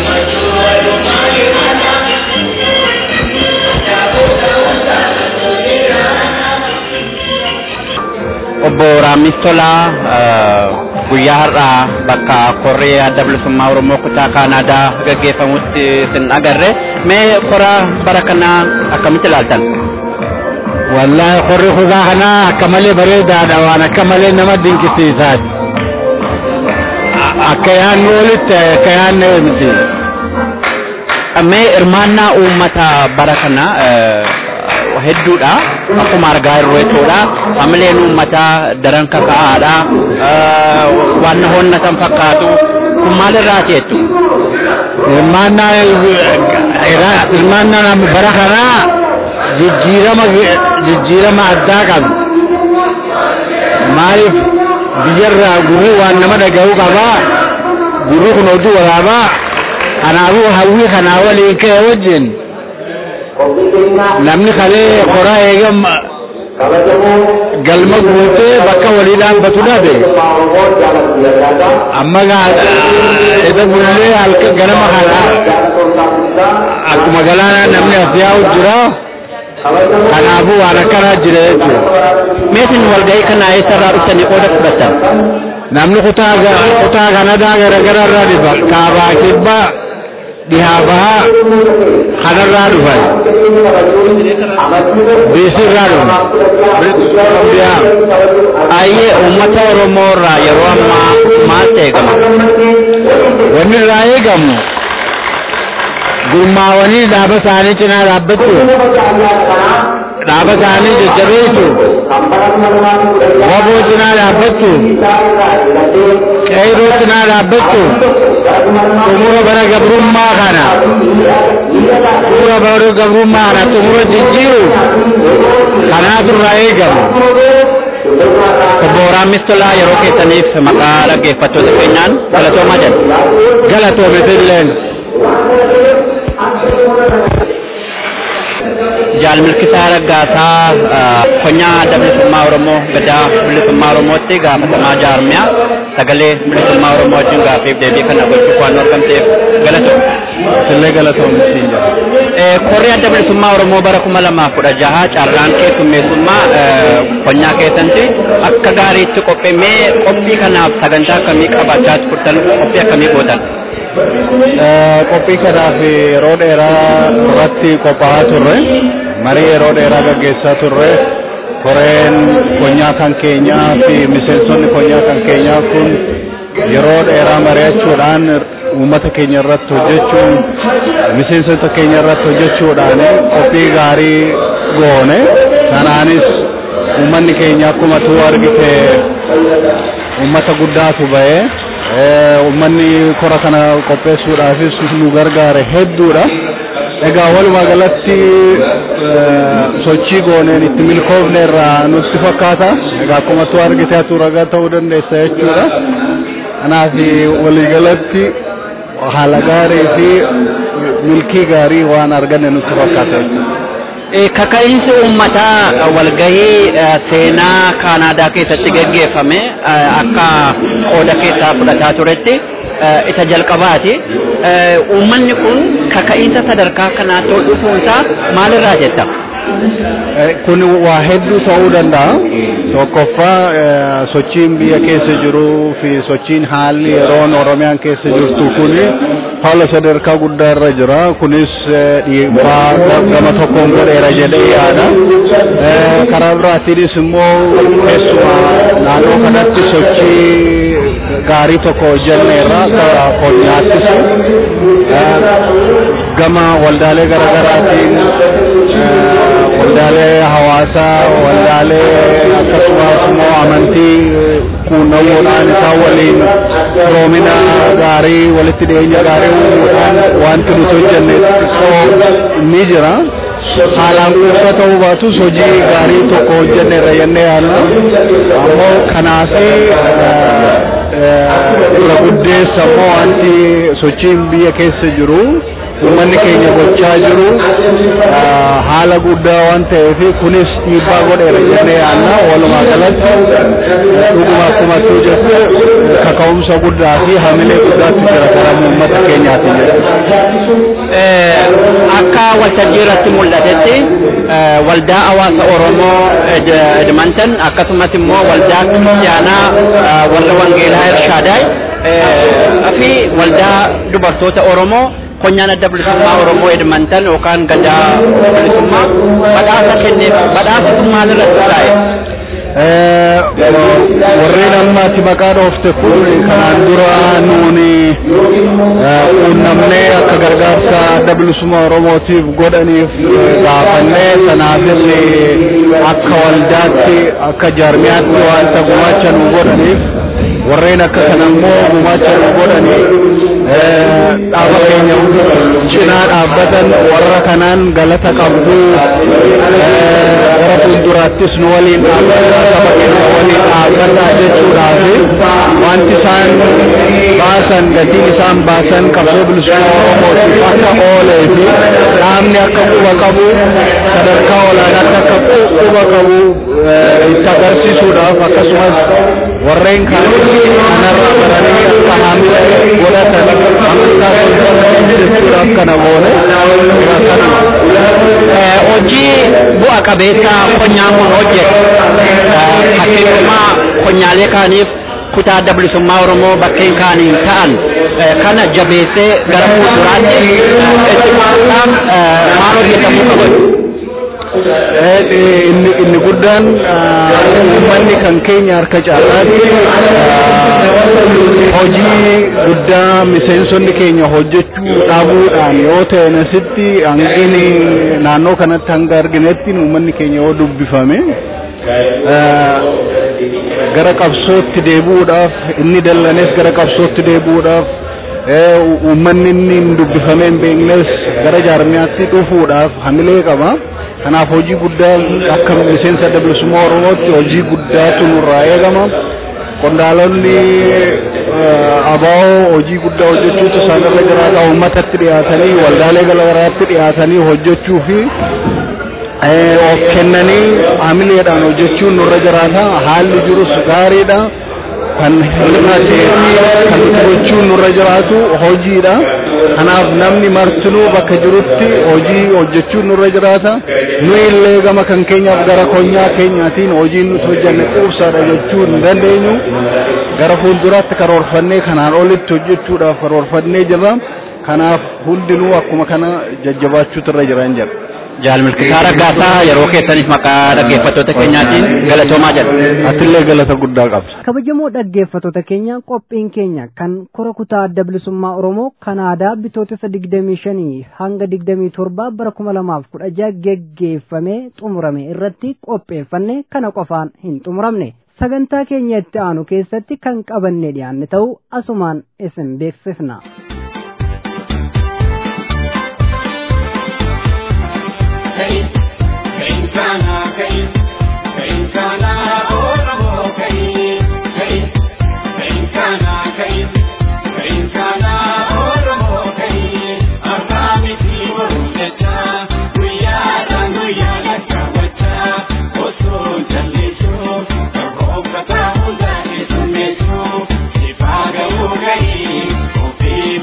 Obbo Raammis Tolaa guyyaa har'aa bakka koree adda bilisummaa Oromoo kutaa Kaanaadaa gaggeeffamutti isin agarre mee kora bara kanaa akkamitti ilaaltan? wallahi qorri kutaa kanaa akka malee bareedaadha waan akka malee nama dinqisiisaati akka yaannu olitti akka yaanne miti Mee hirmaannaa uummata bara kana hedduudha akkuma argaa jirru jechuudha hamileen uummataa daran kaka'aadha waan honnatan fakkaatu kun maalirraati jettu hirmaannaa hirmaannaan bara kanaa jijjiirama jijjiirama addaa qabu maaliif biyyarraa gurri waan nama dhaga'u qabaa gurri kun oduu waraabaa kanaafuu hawwii kanaa waliin ka'e wajjin namni kalee koraa eegam galma guutee bakka walii dhaabbatu dhabe amma isa gullee halka ganama kana akkuma galaana namni as yaa'u jira kanaafuu waan akkanaa jira jechuudha. Meetin walgahii kana eessarraa dhuftanii qooda fudhatan? namni kutaa kutaa kanadaa garagara irraa dhufa kaabaa kibbaa dhihaa bahaa kanarraa dhufan biisi irraa dhufan Ayyee uummata Oromoo irraa yeroo ammaa maaltu eegama? wanni irraa eegamu gurmaawanii dhaaba isaanii cinaa dhaabbachuu dhaaba isaanii jajjabeessu waboo cinaa dhaabbachuu qeyroo cinaa dhaabbachuu xumura bara gabrummaa kana xumura bara gabrummaa kana xumura jijjiiru kanaatu irraa eegamu Obbo Raammis Tolaa yeroo keessaniif maqaa dhaggeeffattoota keenyaan galatoomaa jedha. galatoome illeen Jaal Milkisaa Raggaasaa konyaa adda bilisummaa Oromoo gadaa bilisummaa Oromootti gaafatamaa jaarmiyaa sagalee bilisummaa Oromoo wajjin gaaffiif deebii kana gochuuf waan argamteef galatooma. illee galatoome siin jira Korri adda bilisummaa Oromoo bara kuma lamaaf kudha jaha carraan keessummeessummaa konyaa keessatti akka gaariitti qopheemee qophii kanaaf sagantaa akkamii qabaachaa turtan qophii akkamii gootan? qophii kanaaf yeroo dheeraa irratti qophaa'aa turre marii yeroo dheeraa gaggeessaa turre koreen konyaa kan keenyaa fi miseensonni konyaa kan keenyaa kun yeroo dheeraa mari'achuudhaan uummata keenya irratti hojjechuun miseensota keenya irratti hojjechuudhaan qophii gaarii goone kanaanis uummanni keenya akkuma tu argite uummata guddaatu ba'ee uummanni kora kana qopheessuudhaafis nu gargaare hedduudha. Egaa walumaa galatti sochii gooneen itti milkoofne irraa nutti fakkaata. Egaa akkuma tu argite atu ragaa ta'uu dandeessa jechuudha. Kanaaf waliigalatti haala gaarii fi milkii gaarii waan arganne nutti fakkaata jechuudha. Kaka'iinsi uummataa walgahii seenaa Kaanaadaa keessatti gaggeeffame akka qooda keessaa fudhataa turetti isa jalqabaati. Uummanni kun kaka'iinsa sadarkaa kanaatti ol dhufuunsaa maalirraa jetta? Kun waa hedduu ta'uu danda'a. Tokkoffaa sochiin biyya keessa jiruu fi sochiin haalli yeroon Oromiyaan keessa jirtu kun haala sadarkaa guddaa irra jira. Kunis dhiibbaa gama tokkoon godheera jedhee yaada. Karaa biraatiinis immoo keessumaa naannoo kanatti sochii gaarii tokko hojjenneerra akka qonyaattis gama waldaalee garaagaraatiin waldaalee hawaasaa waldaalee akkasumas immoo amantii quunnamuudhaan isaan waliin roomina gaarii walitti dhiyeenya gaarii uumuudhaan wanti nuti hojjenne xiqqoo ni jira. haalaan quubsaa ta'uu baatus hojii gaarii tokko hojjenne irra jennee yaadna ammoo kanaaf irra guddeessa immoo wanti sochiin biyya keessa jiru uummanni keenya gochaa jiru haala guddaa waan ta'eef kunis dhiibbaa godheera jennee yaadna walumaa galatti dhuguma akkuma tu jette kaka'umsa guddaa fi hamilee guddaatti jira gara uummata keenyaati jechuudha. Akka waltajjii irratti mul'atetti waldaa hawaasa Oromoo Edmonton akkasumas immoo waldaa kiristiyaanaa warra Wangeelaa Irshaadaay fi waldaa dubartoota Oromoo konyaan adda bilisummaa Oromoo Edmonton yookaan gadaa bilisummaa badhaasa kenneef badhaasa kun maalirratti hundaa'e? warreen ammaati maqaa dhoofte kun kanaan dura nuuni quunnamnee akka gargaarsa adda bilisummaa oromootiif godhaniif gaafannee sanaafis akka waldaatti akka jaarmiyaatti wanta gumaacha nu godhaniif warreen akka kana immoo gumaacha nu godhanii dhaaba keenya cinaa dhaabbatan warra kanaan galata qabdu warra fuulduraattis nu waliin dhaabbata saba keenya waliin dhaabbata jechuudhaaf wanti isaan baasan gatiin isaan baasan qabsoo bilisummaa oromootiif akka oolee fi dhaabni akka quba qabu sadarkaa olaanaatti akka quba qabu itti agarsiisuudhaaf akkasumas warreen kaanis kanarraa baranii akka haamila godhatan amantaa jechuudhaaf kana goone hojii bu'a qabeessa qonnaan kun hojjetu fakkeenyummaa qonnaalee kaaniif kutaa adda bilisummaa oromoo bakkeen kaaniin ta'an kana jabeessee gara fuulduraatti itti fufsiisuudhaaf maal hojjetamuu qabatu. inni inni guddaan uummanni kan keenya harka caalaatti hojii guddaa miseensonni keenya hojjechuu dhabuudhaan yoo ta'e asitti hangini naannoo kanatti hanga arginetti uummanni keenya yoo dubbifame gara qabsootti deebi'uudhaaf inni dallanes gara qabsootti deebi'uudhaaf uummanni inni hin dubbifame hin beeknes gara jaarmiyaatti dhufuudhaaf hamilee qaba. kanaaf hojii guddaa akka miseensa adda bilisummaa oromootti hojii guddaatu nurraa eegama qondaalonni abaa'oo hojii guddaa hojjechuutu isaanirra jiraata uummatatti dhiyaatanii waldaalee garaagaraatti dhiyaatanii hojjechuu fi of kennanii hamileedhaan hojjechuun nurra jiraata haalli jirus gaariidha kan hir'atee kan nuti gochuun nurra jiraatu hojiidha kanaaf namni martinuu bakka jirutti hojii hojjechuun nurra jiraata nu illee gama kan keenyaaf gara konyaa keenyaatiin hojiin nuti hojjanne quubsaadha jechuu hin dandeenyu gara fuulduraatti karoorfannee kanaan olitti hojjechuudhaaf karoorfannee jirra kanaaf hundinuu akkuma kana jajjabaachuutu irra jiran jira. Jaal Milkisaa Raggaasaa yeroo keessaniif maqaa dhaggeeffattoota keenyaatiin galatoomaa jedha. Atillee galata guddaa qabda. kabajamoo dhaggeeffattoota keenya qophiin keenya kan kora kutaa adda bilisummaa oromoo kanaadaa bitootessa 25 hanga 27 bara 2016 geggeeffamee xumurame irratti qopheeffanne kana qofaan hin xumuramne sagantaa keenya itti aanu keessatti kan qabanne dhiyaanne ta'uu asumaan isin beeksifna. If I go away,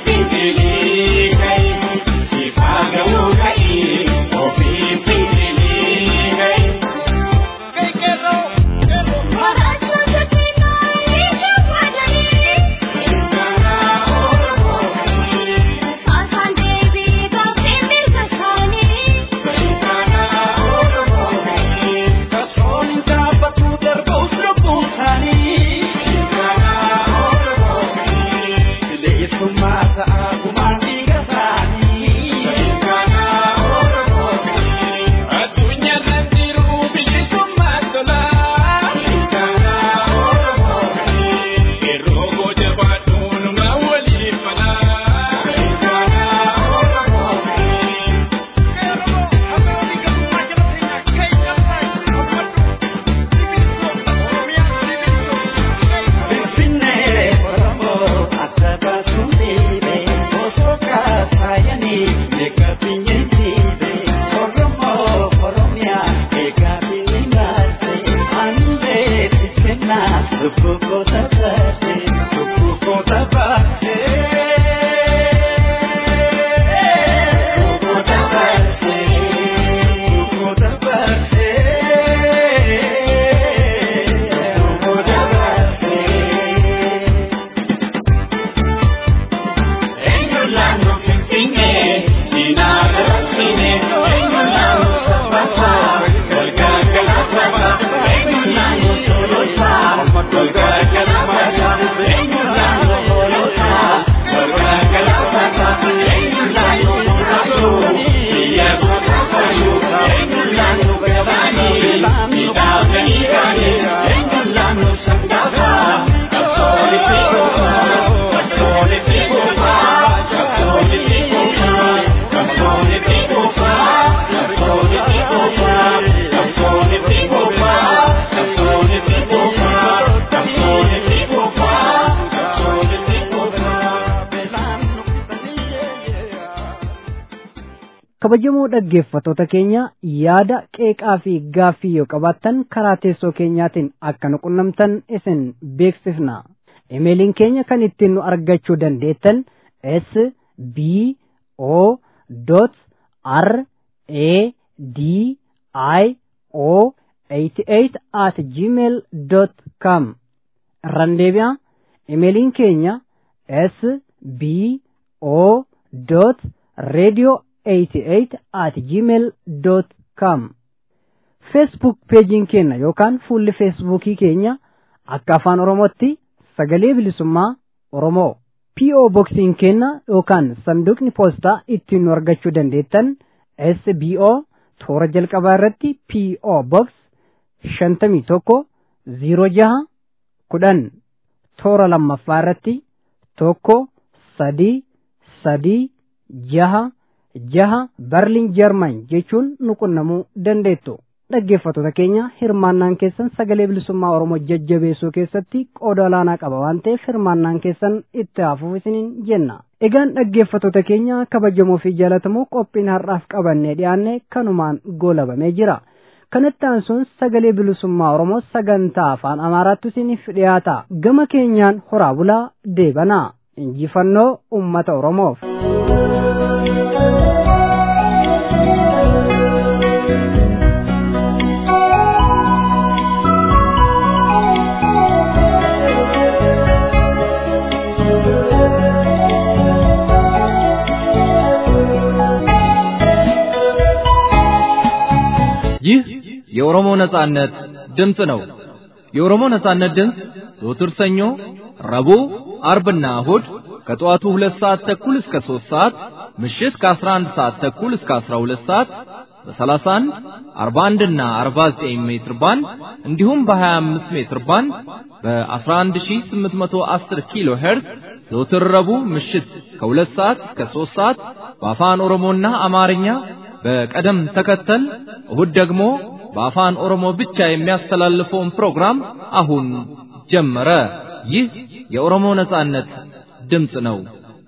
kabajamoo dhaggeeffattoota keenya yaada qeeqaa fi gaaffii yoo qabaattan karaa teessoo keenyaatiin akka nu qunnamtan isin beeksifna imeeliin keenya kan ittiin nu argachuu dandeettan s b o r a d i o 88 at gmail com irraan deebi'a imeeliin keenya s b o radio 88 at gmail com feesbuuk peejiin keenya yookaan fuulli feesbuukii keenya akka afaan oromootti sagalee bilisummaa oromoo po boksiin keenya yookaan sanduuqni poostaa ittiin nu argachuu dandeettan sbo toora jalqabaa irratti po box shantamii tokko ziiro jaha kudhan toora lammaffaa irratti tokko sadii sadii jaha jaha barliin jarman jechuun nu qunnamuu dandeettu dhaggeeffattoota keenya hirmaannaan keessan sagalee bilisummaa oromoo jajjabeessuu keessatti qooda olaanaa qaba waan ta'eef hirmaannaan keessan itti hafuuf isiniin jenna egaan dhaggeeffattoota keenya kabajamoo fi jaalatamoo qophiin har'aaf qabannee dhiyaanne kanumaan goolabamee jira kanatti aansuun sagalee bilisummaa oromoo sagantaa afaan amaaraatti isiniif dhiyaata gama keenyaan horaa bulaa deebanaa injifannoo ummata oromoof. ይህ የኦሮሞ ነጻነት ድምፅ ነው። የኦሮሞ ነጻነት ድምፅ ዘወትር ሰኞ፣ ረቡዕ፣ አርብና እሁድ ከጠዋቱ ሁለት ሰዓት ተኩል እስከ ሦስት ሰዓት ምሽት ከአስራ አንድ ሰዓት ተኩል እስከ አስራ ሁለት ሰዓት በሰላሳ አንድ አርባ አንድና አርባ ዘጠኝ ሜትር ባንድ እንዲሁም በሀያ አምስት ሜትር ባንድ በአስራ አንድ ሺህ ስምንት መቶ አስር ኪሎ ሄርዝ ዘወትር ረቡዕ ምሽት ከሁለት ሰዓት እስከ ሦስት ሰዓት በአፋን ኦሮሞና አማርኛ በቀደም ተከተል እሁድ ደግሞ በአፋን ኦሮሞ ብቻ የሚያስተላልፈውን ፕሮግራም አሁን ጀመረ። ይህ የኦሮሞ ነጻነት ድምፅ ነው።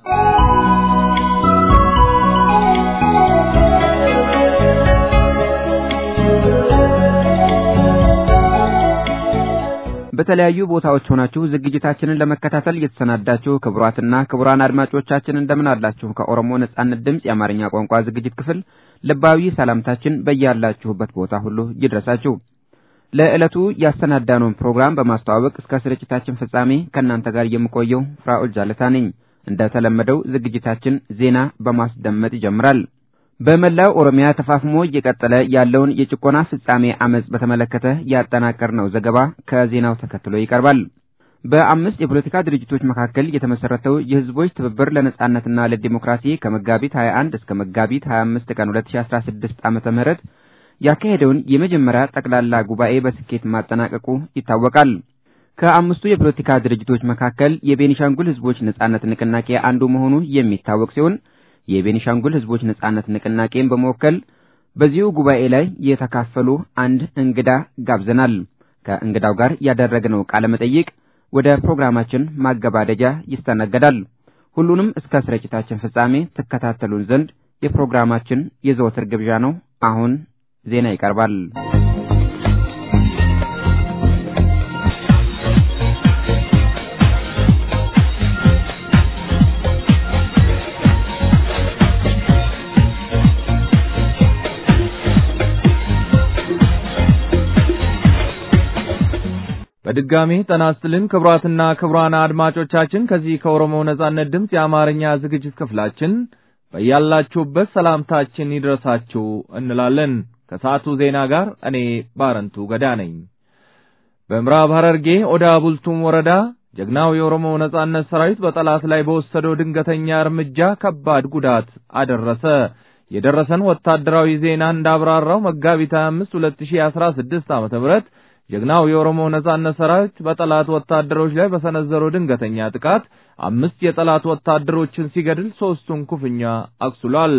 በተለያዩ ቦታዎች ሆናችሁ ዝግጅታችንን ለመከታተል የተሰናዳችሁ ክቡራትና ክቡራን አድማጮቻችን እንደምን አላችሁ? ከኦሮሞ ነጻነት ድምፅ የአማርኛ ቋንቋ ዝግጅት ክፍል ልባዊ ሰላምታችን በያላችሁበት ቦታ ሁሉ ይድረሳችሁ። ለዕለቱ ያሰናዳነውን ፕሮግራም በማስተዋወቅ እስከ ስርጭታችን ፍጻሜ ከእናንተ ጋር የምቆየው ፍራኦል ጃለታ ነኝ። እንደተለመደው ዝግጅታችን ዜና በማስደመጥ ይጀምራል። በመላው ኦሮሚያ ተፋፍሞ እየቀጠለ ያለውን የጭቆና ፍጻሜ አመጽ በተመለከተ ያጠናቀርነው ዘገባ ከዜናው ተከትሎ ይቀርባል። በአምስት የፖለቲካ ድርጅቶች መካከል የተመሰረተው የህዝቦች ትብብር ለነጻነትና ለዲሞክራሲ ከመጋቢት 21 እስከ መጋቢት 25 ቀን 2016 ዓመተ ምህረት ያካሄደውን የመጀመሪያ ጠቅላላ ጉባኤ በስኬት ማጠናቀቁ ይታወቃል። ከአምስቱ የፖለቲካ ድርጅቶች መካከል የቤኒሻንጉል ህዝቦች ነጻነት ንቅናቄ አንዱ መሆኑ የሚታወቅ ሲሆን የቤኒሻንጉል ህዝቦች ነጻነት ንቅናቄን በመወከል በዚሁ ጉባኤ ላይ የተካፈሉ አንድ እንግዳ ጋብዘናል። ከእንግዳው ጋር ያደረግነው ቃለ መጠይቅ ወደ ፕሮግራማችን ማገባደጃ ይስተናገዳል። ሁሉንም እስከ ስርጭታችን ፍጻሜ ትከታተሉን ዘንድ የፕሮግራማችን የዘወትር ግብዣ ነው። አሁን ዜና ይቀርባል። በድጋሚ ጤና ይስጥልን ክቡራትና ክቡራን አድማጮቻችን ከዚህ ከኦሮሞ ነጻነት ድምፅ የአማርኛ ዝግጅት ክፍላችን በያላችሁበት ሰላምታችን ይድረሳችሁ እንላለን። ከሰዓቱ ዜና ጋር እኔ ባረንቱ ገዳ ነኝ። በምዕራብ ሐረርጌ ኦዳ ቡልቱም ወረዳ ጀግናው የኦሮሞ ነጻነት ሰራዊት በጠላት ላይ በወሰደው ድንገተኛ እርምጃ ከባድ ጉዳት አደረሰ። የደረሰን ወታደራዊ ዜና እንዳብራራው መጋቢት 25 2016 ዓመተ ምህረት ጀግናው የኦሮሞ ነጻነት ሰራዊት በጠላት ወታደሮች ላይ በሰነዘረው ድንገተኛ ጥቃት አምስት የጠላት ወታደሮችን ሲገድል ሦስቱን ክፉኛ አቁስሏል።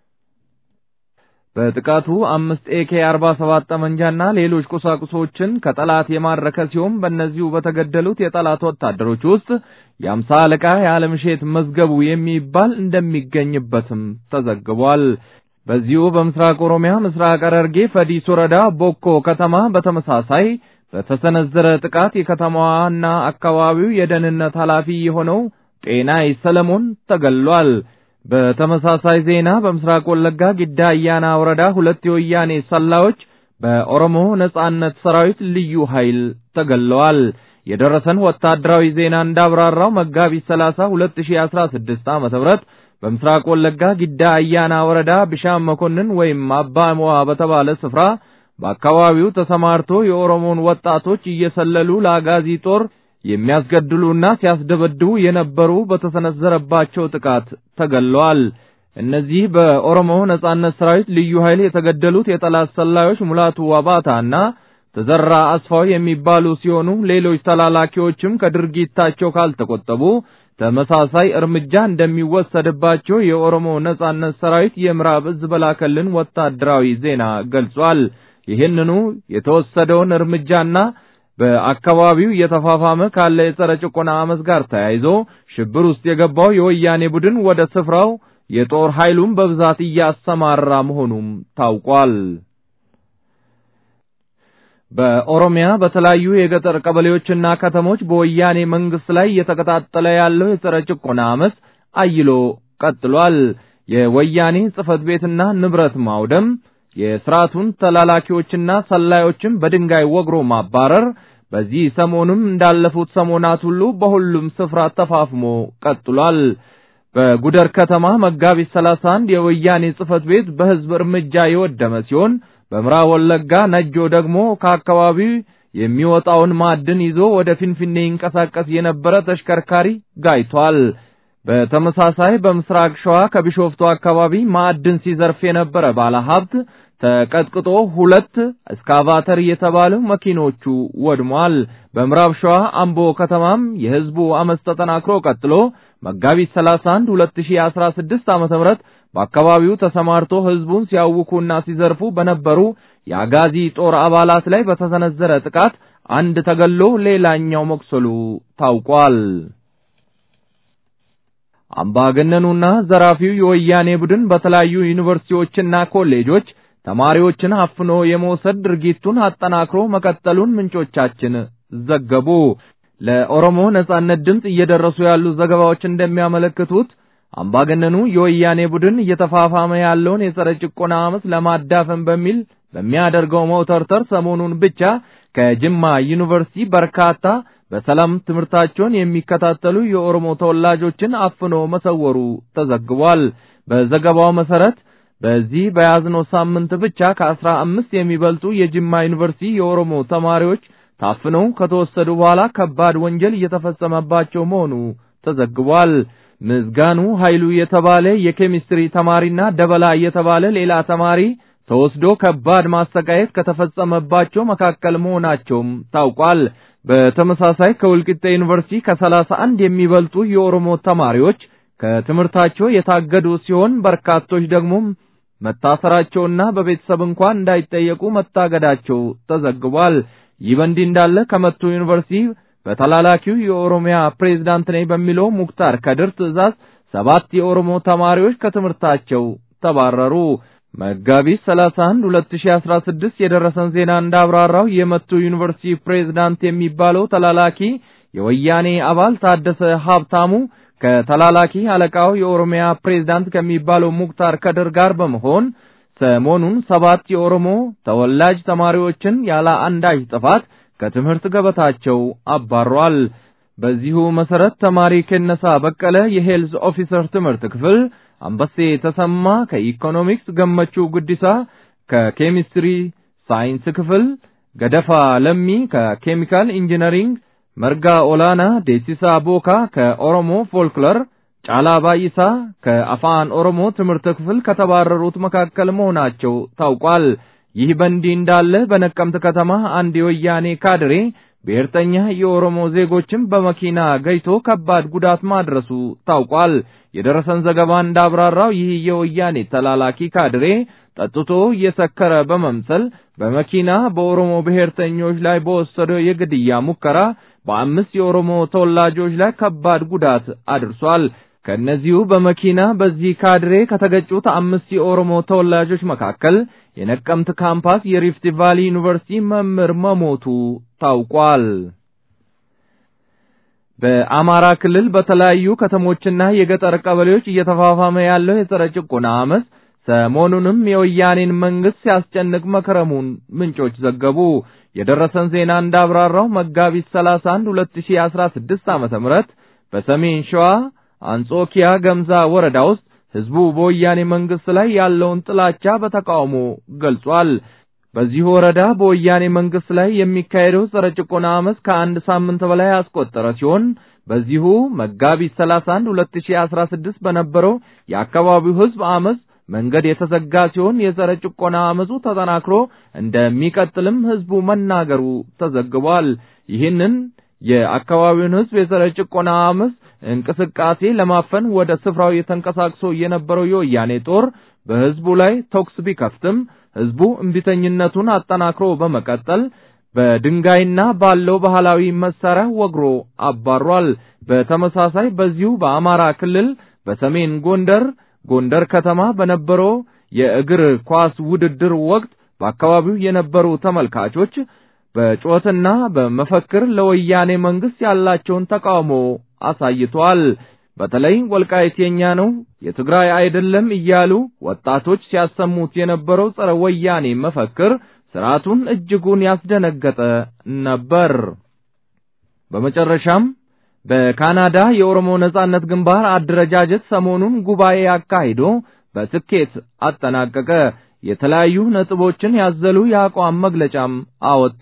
በጥቃቱ አምስት ኤኬ 47 ጠመንጃና ሌሎች ቁሳቁሶችን ከጠላት የማረከ ሲሆን በእነዚሁ በተገደሉት የጠላት ወታደሮች ውስጥ የአምሳ አለቃ የዓለምሼት መዝገቡ የሚባል እንደሚገኝበትም ተዘግቧል። በዚሁ በምስራቅ ኦሮሚያ ምስራቅ ሐረርጌ ፈዲስ ወረዳ ቦኮ ከተማ በተመሳሳይ በተሰነዘረ ጥቃት የከተማዋና አካባቢው የደህንነት ኃላፊ የሆነው ጤናይ ሰለሞን ተገሏል። በተመሳሳይ ዜና በምስራቅ ወለጋ ጊዳ አያና ወረዳ ሁለት የወያኔ ሰላዮች በኦሮሞ ነጻነት ሰራዊት ልዩ ኃይል ተገለዋል። የደረሰን ወታደራዊ ዜና እንዳብራራው መጋቢት 30 2016 ዓ.ም በምስራቅ ወለጋ ጊዳ አያና ወረዳ ብሻም መኮንን ወይም አባ ሞዋ በተባለ ስፍራ በአካባቢው ተሰማርቶ የኦሮሞን ወጣቶች እየሰለሉ ለአጋዚ ጦር የሚያስገድሉና ሲያስደበድቡ የነበሩ በተሰነዘረባቸው ጥቃት ተገለዋል። እነዚህ በኦሮሞ ነጻነት ሰራዊት ልዩ ኃይል የተገደሉት የጠላት ሰላዮች ሙላቱ ዋባታና ተዘራ አስፋው የሚባሉ ሲሆኑ ሌሎች ተላላኪዎችም ከድርጊታቸው ካልተቆጠቡ ተመሳሳይ እርምጃ እንደሚወሰድባቸው የኦሮሞ ነጻነት ሰራዊት የምዕራብ እዝ በላከልን ወታደራዊ ዜና ገልጿል። ይህንኑ የተወሰደውን እርምጃና በአካባቢው እየተፋፋመ ካለ የጸረ ጭቆና አመፅ ጋር ተያይዞ ሽብር ውስጥ የገባው የወያኔ ቡድን ወደ ስፍራው የጦር ኃይሉን በብዛት እያሰማራ መሆኑም ታውቋል። በኦሮሚያ በተለያዩ የገጠር ቀበሌዎችና ከተሞች በወያኔ መንግስት ላይ እየተቀጣጠለ ያለው የጸረ ጭቆና አመፅ አይሎ ቀጥሏል። የወያኔ ጽህፈት ቤትና ንብረት ማውደም፣ የስርዓቱን ተላላኪዎችና ሰላዮችን በድንጋይ ወግሮ ማባረር በዚህ ሰሞንም እንዳለፉት ሰሞናት ሁሉ በሁሉም ስፍራ ተፋፍሞ ቀጥሏል። በጉደር ከተማ መጋቢት 31 የወያኔ ጽህፈት ቤት በህዝብ እርምጃ የወደመ ሲሆን በምዕራብ ወለጋ ነጆ ደግሞ ከአካባቢው የሚወጣውን ማዕድን ይዞ ወደ ፊንፊኔ ይንቀሳቀስ የነበረ ተሽከርካሪ ጋይቷል። በተመሳሳይ በምስራቅ ሸዋ ከቢሾፍቱ አካባቢ ማዕድን ሲዘርፍ የነበረ ባለሀብት ተቀጥቅጦ ሁለት እስካቫተር የተባሉ መኪኖቹ ወድሟል። በምዕራብ ሸዋ አምቦ ከተማም የህዝቡ አመፅ ተጠናክሮ ቀጥሎ መጋቢት 31 2016 ዓ.ም በአካባቢው ተሰማርቶ ህዝቡን ሲያውኩና ሲዘርፉ በነበሩ የአጋዚ ጦር አባላት ላይ በተሰነዘረ ጥቃት አንድ ተገሎ ሌላኛው መቁሰሉ ታውቋል። አምባገነኑና ዘራፊው የወያኔ ቡድን በተለያዩ ዩኒቨርሲቲዎችና ኮሌጆች ተማሪዎችን አፍኖ የመውሰድ ድርጊቱን አጠናክሮ መቀጠሉን ምንጮቻችን ዘገቡ። ለኦሮሞ ነጻነት ድምፅ እየደረሱ ያሉ ዘገባዎች እንደሚያመለክቱት አምባገነኑ የወያኔ ቡድን እየተፋፋመ ያለውን የጸረ ጭቆና አመፅ ለማዳፈን በሚል በሚያደርገው መውተርተር ሰሞኑን ብቻ ከጅማ ዩኒቨርሲቲ በርካታ በሰላም ትምህርታቸውን የሚከታተሉ የኦሮሞ ተወላጆችን አፍኖ መሰወሩ ተዘግቧል። በዘገባው መሰረት በዚህ በያዝነው ሳምንት ብቻ ከአስራ አምስት የሚበልጡ የጅማ ዩኒቨርሲቲ የኦሮሞ ተማሪዎች ታፍነው ከተወሰዱ በኋላ ከባድ ወንጀል እየተፈጸመባቸው መሆኑ ተዘግቧል። ምዝጋኑ ኃይሉ የተባለ የኬሚስትሪ ተማሪና ደበላ የተባለ ሌላ ተማሪ ተወስዶ ከባድ ማሰቃየት ከተፈጸመባቸው መካከል መሆናቸውም ታውቋል። በተመሳሳይ ከወልቂጤ ዩኒቨርሲቲ ከሰላሳ አንድ የሚበልጡ የኦሮሞ ተማሪዎች ከትምህርታቸው የታገዱ ሲሆን በርካቶች ደግሞ መታሰራቸውና በቤተሰብ እንኳን እንዳይጠየቁ መታገዳቸው ተዘግቧል። ይህ በእንዲህ እንዳለ ከመቱ ዩኒቨርሲቲ በተላላኪው የኦሮሚያ ፕሬዝዳንት ነኝ በሚለው ሙክታር ከድር ትዕዛዝ ሰባት የኦሮሞ ተማሪዎች ከትምህርታቸው ተባረሩ። መጋቢት 31 2016 የደረሰን ዜና እንዳብራራው የመቱ ዩኒቨርሲቲ ፕሬዝዳንት የሚባለው ተላላኪ የወያኔ አባል ታደሰ ሀብታሙ ከተላላኪ አለቃው የኦሮሚያ ፕሬዝዳንት ከሚባለው ሙክታር ከድር ጋር በመሆን ሰሞኑን ሰባት የኦሮሞ ተወላጅ ተማሪዎችን ያለ አንዳች ጥፋት ከትምህርት ገበታቸው አባሯል። በዚሁ መሰረት ተማሪ ከነሳ በቀለ የሄልዝ ኦፊሰር ትምህርት ክፍል፣ አንበሴ ተሰማ ከኢኮኖሚክስ፣ ገመቹ ጉዲሳ ከኬሚስትሪ ሳይንስ ክፍል፣ ገደፋ ለሚ ከኬሚካል ኢንጂነሪንግ፣ መርጋ ኦላና ዴሲሳ ቦካ ከኦሮሞ ፎልክለር፣ ጫላ ባይሳ ከአፋን ኦሮሞ ትምህርት ክፍል ከተባረሩት መካከል መሆናቸው ታውቋል። ይህ በእንዲህ እንዳለ በነቀምት ከተማ አንድ የወያኔ ካድሬ ብሔርተኛ የኦሮሞ ዜጎችን በመኪና ገይቶ ከባድ ጉዳት ማድረሱ ታውቋል። የደረሰን ዘገባ እንዳብራራው ይህ የወያኔ ተላላኪ ካድሬ ጠጥቶ እየሰከረ በመምሰል በመኪና በኦሮሞ ብሔርተኞች ላይ በወሰደው የግድያ ሙከራ በአምስት የኦሮሞ ተወላጆች ላይ ከባድ ጉዳት አድርሷል። ከእነዚሁ በመኪና በዚህ ካድሬ ከተገጩት አምስት የኦሮሞ ተወላጆች መካከል የነቀምት ካምፓስ የሪፍት ቫሊ ዩኒቨርሲቲ መምህር መሞቱ ታውቋል። በአማራ ክልል በተለያዩ ከተሞችና የገጠር ቀበሌዎች እየተፋፋመ ያለው የጸረ ጭቆና አመፅ ሰሞኑንም የወያኔን መንግስት ሲያስጨንቅ መከረሙን ምንጮች ዘገቡ። የደረሰን ዜና እንዳብራራው መጋቢት 31 2016 ዓመተ ምህረት በሰሜን ሸዋ አንጾኪያ ገምዛ ወረዳ ውስጥ ህዝቡ በወያኔ መንግስት ላይ ያለውን ጥላቻ በተቃውሞ ገልጿል። በዚህ ወረዳ በወያኔ መንግስት ላይ የሚካሄደው ጸረ ጭቆና አመፅ ከአንድ ሳምንት በላይ ያስቆጠረ ሲሆን በዚሁ መጋቢት 31 2016 በነበረው የአካባቢው ህዝብ አመፅ መንገድ የተዘጋ ሲሆን የጸረ ጭቆና አመፁ ተጠናክሮ እንደሚቀጥልም ህዝቡ መናገሩ ተዘግቧል። ይህንን የአካባቢውን ህዝብ የጸረ ጭቆና አመፅ እንቅስቃሴ ለማፈን ወደ ስፍራው የተንቀሳቅሶ የነበረው የወያኔ ጦር በህዝቡ ላይ ተኩስ ቢከፍትም ህዝቡ እምቢተኝነቱን አጠናክሮ በመቀጠል በድንጋይና ባለው ባህላዊ መሳሪያ ወግሮ አባሯል። በተመሳሳይ በዚሁ በአማራ ክልል በሰሜን ጎንደር ጎንደር ከተማ በነበረው የእግር ኳስ ውድድር ወቅት በአካባቢው የነበሩ ተመልካቾች በጩኸትና በመፈክር ለወያኔ መንግስት ያላቸውን ተቃውሞ አሳይቷል። በተለይ ወልቃይት የኛ ነው፣ የትግራይ አይደለም እያሉ ወጣቶች ሲያሰሙት የነበረው ጸረ ወያኔ መፈክር ስርዓቱን እጅጉን ያስደነገጠ ነበር። በመጨረሻም በካናዳ የኦሮሞ ነጻነት ግንባር አደረጃጀት ሰሞኑን ጉባኤ አካሂዶ በስኬት አጠናቀቀ። የተለያዩ ነጥቦችን ያዘሉ የአቋም መግለጫም አወጣ።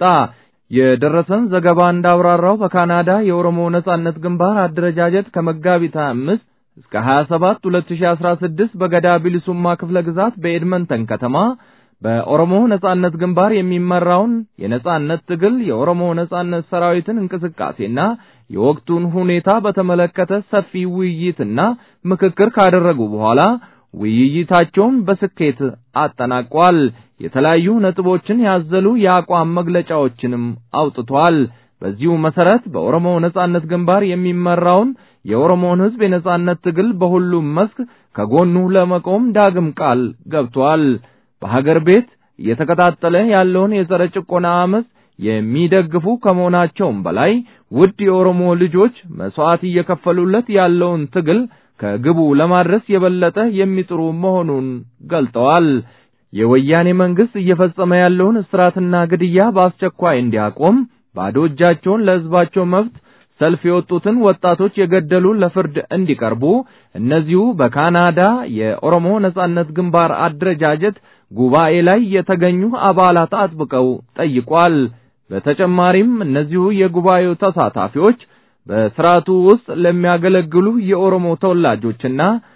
የደረሰን ዘገባ እንዳብራራው በካናዳ የኦሮሞ ነጻነት ግንባር አደረጃጀት ከመጋቢት 25 እስከ 27 2016 በገዳ ቢሊሱማ ክፍለ ግዛት በኤድመንተን ከተማ በኦሮሞ ነጻነት ግንባር የሚመራውን የነጻነት ትግል የኦሮሞ ነጻነት ሰራዊትን እንቅስቃሴና የወቅቱን ሁኔታ በተመለከተ ሰፊ ውይይትና ምክክር ካደረጉ በኋላ ውይይታቸውን በስኬት አጠናቋል። የተለያዩ ነጥቦችን ያዘሉ የአቋም መግለጫዎችንም አውጥቷል። በዚሁ መሰረት በኦሮሞ ነጻነት ግንባር የሚመራውን የኦሮሞን ሕዝብ የነጻነት ትግል በሁሉም መስክ ከጎኑ ለመቆም ዳግም ቃል ገብቷል። በሀገር ቤት እየተቀጣጠለ ያለውን የጸረ ጭቆና አመፅ የሚደግፉ ከመሆናቸውም በላይ ውድ የኦሮሞ ልጆች መስዋዕት እየከፈሉለት ያለውን ትግል ከግቡ ለማድረስ የበለጠ የሚጥሩ መሆኑን ገልጠዋል። የወያኔ መንግስት እየፈጸመ ያለውን እስራትና ግድያ በአስቸኳይ እንዲያቆም፣ ባዶ እጃቸውን ለሕዝባቸው መብት ሰልፍ የወጡትን ወጣቶች የገደሉ ለፍርድ እንዲቀርቡ እነዚሁ በካናዳ የኦሮሞ ነጻነት ግንባር አደረጃጀት ጉባኤ ላይ የተገኙ አባላት አጥብቀው ጠይቋል። በተጨማሪም እነዚሁ የጉባኤው ተሳታፊዎች በስርዓቱ ውስጥ ለሚያገለግሉ የኦሮሞ ተወላጆችና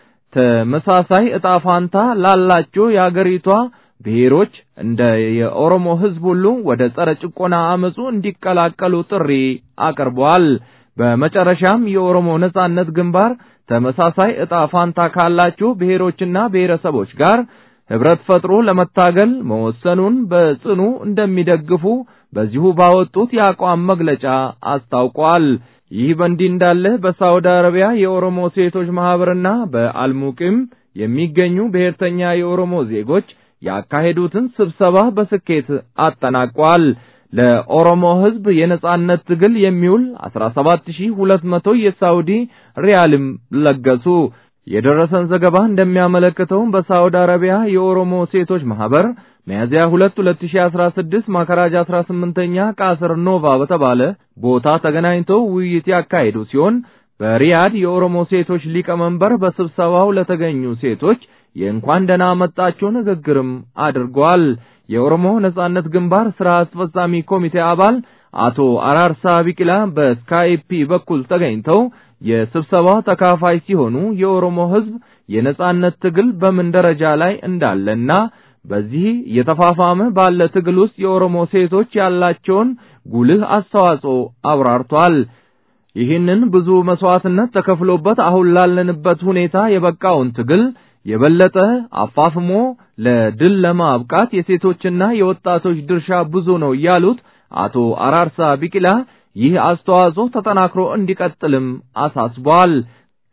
ተመሳሳይ ዕጣ ፋንታ ላላቸው የአገሪቷ ብሔሮች እንደ የኦሮሞ ሕዝብ ሁሉ ወደ ጸረ ጭቆና አመፁ እንዲቀላቀሉ ጥሪ አቅርበዋል። በመጨረሻም የኦሮሞ ነጻነት ግንባር ተመሳሳይ ዕጣ ፋንታ ካላቸው ብሔሮችና ብሔረሰቦች ጋር ህብረት ፈጥሮ ለመታገል መወሰኑን በጽኑ እንደሚደግፉ በዚሁ ባወጡት የአቋም መግለጫ አስታውቋል። ይህ በእንዲህ እንዳለ በሳውዲ አረቢያ የኦሮሞ ሴቶች ማህበርና በአልሙቂም የሚገኙ ብሔርተኛ የኦሮሞ ዜጎች ያካሄዱትን ስብሰባ በስኬት አጠናቋል። ለኦሮሞ ህዝብ የነጻነት ትግል የሚውል 17200 የሳውዲ ሪያልም ለገሱ። የደረሰን ዘገባ እንደሚያመለክተው በሳውዲ አረቢያ የኦሮሞ ሴቶች ማህበር ሚያዝያ 2 2016 ማከራጅ 18ኛ ቃስር ኖቫ በተባለ ቦታ ተገናኝተው ውይይት ያካሄዱ ሲሆን በሪያድ የኦሮሞ ሴቶች ሊቀመንበር በስብሰባው ለተገኙ ሴቶች የእንኳን ደህና መጣችሁ ንግግርም አድርገዋል። የኦሮሞ ነጻነት ግንባር ስራ አስፈጻሚ ኮሚቴ አባል አቶ አራርሳ ቢቂላ በስካይፒ በኩል ተገኝተው የስብሰባው ተካፋይ ሲሆኑ የኦሮሞ ህዝብ የነጻነት ትግል በምን ደረጃ ላይ እንዳለና በዚህ የተፋፋመ ባለ ትግል ውስጥ የኦሮሞ ሴቶች ያላቸውን ጉልህ አስተዋጽኦ አብራርቷል። ይህንን ብዙ መስዋዕትነት ተከፍሎበት አሁን ላለንበት ሁኔታ የበቃውን ትግል የበለጠ አፋፍሞ ለድል ለማብቃት የሴቶችና የወጣቶች ድርሻ ብዙ ነው ያሉት አቶ አራርሳ ቢቂላ ይህ አስተዋጽኦ ተጠናክሮ እንዲቀጥልም አሳስቧል።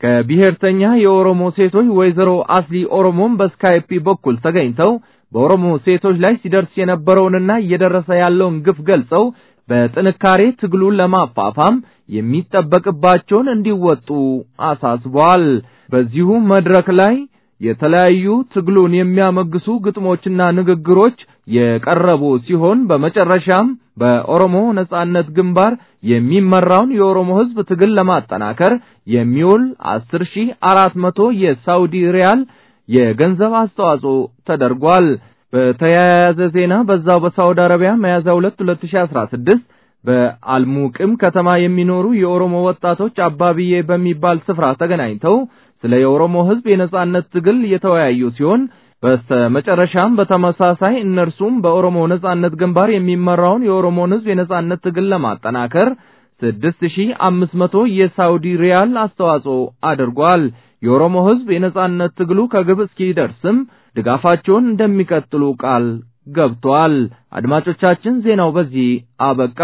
ከብሔርተኛ የኦሮሞ ሴቶች ወይዘሮ አስሊ ኦሮሞን በስካይፒ በኩል ተገኝተው በኦሮሞ ሴቶች ላይ ሲደርስ የነበረውንና እየደረሰ ያለውን ግፍ ገልጸው በጥንካሬ ትግሉን ለማፋፋም የሚጠበቅባቸውን እንዲወጡ አሳስበዋል። በዚሁ መድረክ ላይ የተለያዩ ትግሉን የሚያመግሱ ግጥሞችና ንግግሮች የቀረቡ ሲሆን በመጨረሻም በኦሮሞ ነጻነት ግንባር የሚመራውን የኦሮሞ ሕዝብ ትግል ለማጠናከር የሚውል 10400 የሳውዲ ሪያል የገንዘብ አስተዋጽኦ ተደርጓል። በተያያዘ ዜና በዛው በሳውዲ አረቢያ ሚያዝያ 2 2016 በአልሙቅም ከተማ የሚኖሩ የኦሮሞ ወጣቶች አባብዬ በሚባል ስፍራ ተገናኝተው ስለ የኦሮሞ ሕዝብ የነጻነት ትግል የተወያዩ ሲሆን በስተመጨረሻም በተመሳሳይ እነርሱም በኦሮሞ ነጻነት ግንባር የሚመራውን የኦሮሞን ሕዝብ የነጻነት ትግል ለማጠናከር 6500 የሳውዲ ሪያል አስተዋጽኦ አድርጓል። የኦሮሞ ሕዝብ የነጻነት ትግሉ ከግብ እስኪደርስም ድጋፋቸውን እንደሚቀጥሉ ቃል ገብቷል። አድማጮቻችን ዜናው በዚህ አበቃ።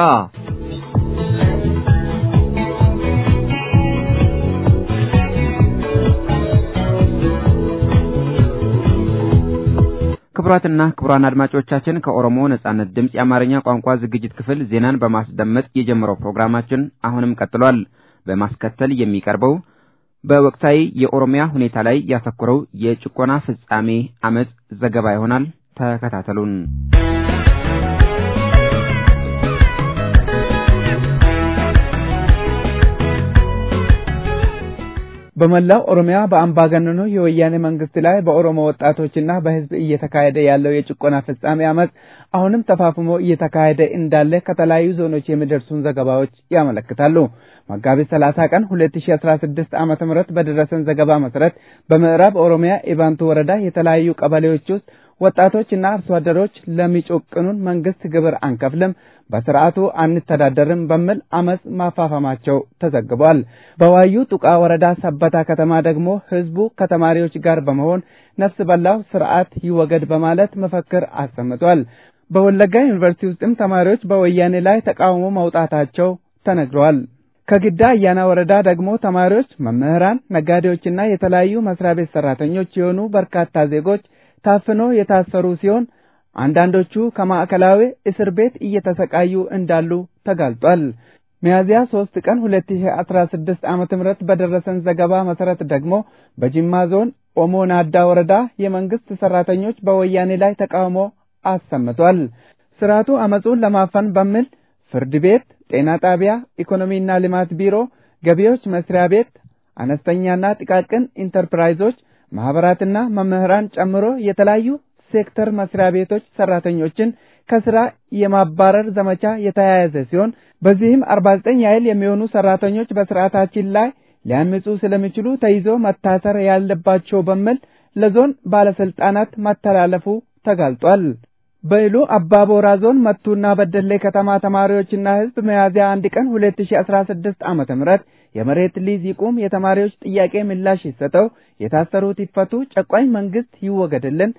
ክቡራትና ክቡራን አድማጮቻችን ከኦሮሞ ነጻነት ድምፅ የአማርኛ ቋንቋ ዝግጅት ክፍል ዜናን በማስደመጥ የጀመረው ፕሮግራማችን አሁንም ቀጥሏል። በማስከተል የሚቀርበው በወቅታዊ የኦሮሚያ ሁኔታ ላይ ያተኮረው የጭቆና ፍጻሜ አመጽ ዘገባ ይሆናል። ተከታተሉን። በመላው ኦሮሚያ በአምባገነኑ የወያኔ መንግስት ላይ በኦሮሞ ወጣቶችና በህዝብ እየተካሄደ ያለው የጭቆና ፍጻሜ አመጽ አሁንም ተፋፍሞ እየተካሄደ እንዳለ ከተለያዩ ዞኖች የሚደርሱን ዘገባዎች ያመለክታሉ። መጋቢት 30 ቀን 2016 ዓመተ ምህረት በደረሰን ዘገባ መሰረት በምዕራብ ኦሮሚያ ኢባንቱ ወረዳ የተለያዩ ቀበሌዎች ውስጥ ወጣቶችና አርሶ አደሮች ለሚጮቅኑን መንግስት ግብር አንከፍልም፣ በስርዓቱ አንተዳደርም በሚል አመጽ ማፋፋማቸው ተዘግቧል። በዋዩ ጡቃ ወረዳ ሰበታ ከተማ ደግሞ ህዝቡ ከተማሪዎች ጋር በመሆን ነፍስ በላው ስርዓት ይወገድ በማለት መፈክር አሰምቷል። በወለጋ ዩኒቨርሲቲ ውስጥም ተማሪዎች በወያኔ ላይ ተቃውሞ መውጣታቸው ተነግሯል። ከግዳ አያና ወረዳ ደግሞ ተማሪዎች፣ መምህራን፣ ነጋዴዎችና የተለያዩ መስሪያ ቤት ሰራተኞች የሆኑ በርካታ ዜጎች ታፍኖ የታሰሩ ሲሆን አንዳንዶቹ ከማዕከላዊ እስር ቤት እየተሰቃዩ እንዳሉ ተጋልጧል። ሚያዝያ 3 ቀን 2016 ዓመተ ምህረት በደረሰን ዘገባ መሰረት ደግሞ በጅማ ዞን ኦሞ ናዳ ወረዳ የመንግስት ሰራተኞች በወያኔ ላይ ተቃውሞ አሰምቷል። ስርዓቱ አመጹን ለማፈን በሚል ፍርድ ቤት፣ ጤና ጣቢያ፣ ኢኮኖሚና ልማት ቢሮ፣ ገቢዎች መስሪያ ቤት፣ አነስተኛና ጥቃቅን ኢንተርፕራይዞች ማህበራትና መምህራን ጨምሮ የተለያዩ ሴክተር መስሪያ ቤቶች ሰራተኞችን ከስራ የማባረር ዘመቻ የተያያዘ ሲሆን በዚህም 49 ያህል የሚሆኑ ሰራተኞች በስርዓታችን ላይ ሊያምፁ ስለሚችሉ ተይዞ መታሰር ያለባቸው በሚል ለዞን ባለስልጣናት መተላለፉ ተጋልጧል። በኢሉ አባቦራ ዞን መቱና በደሌ ከተማ ተማሪዎችና ህዝብ ሚያዝያ አንድ ቀን 2016 ዓመተ ምህረት የመሬት ሊዝ ይቁም፣ የተማሪዎች ጥያቄ ምላሽ ይሰጠው፣ የታሰሩት ይፈቱ፣ ጨቋኝ መንግስት ይወገድልን፣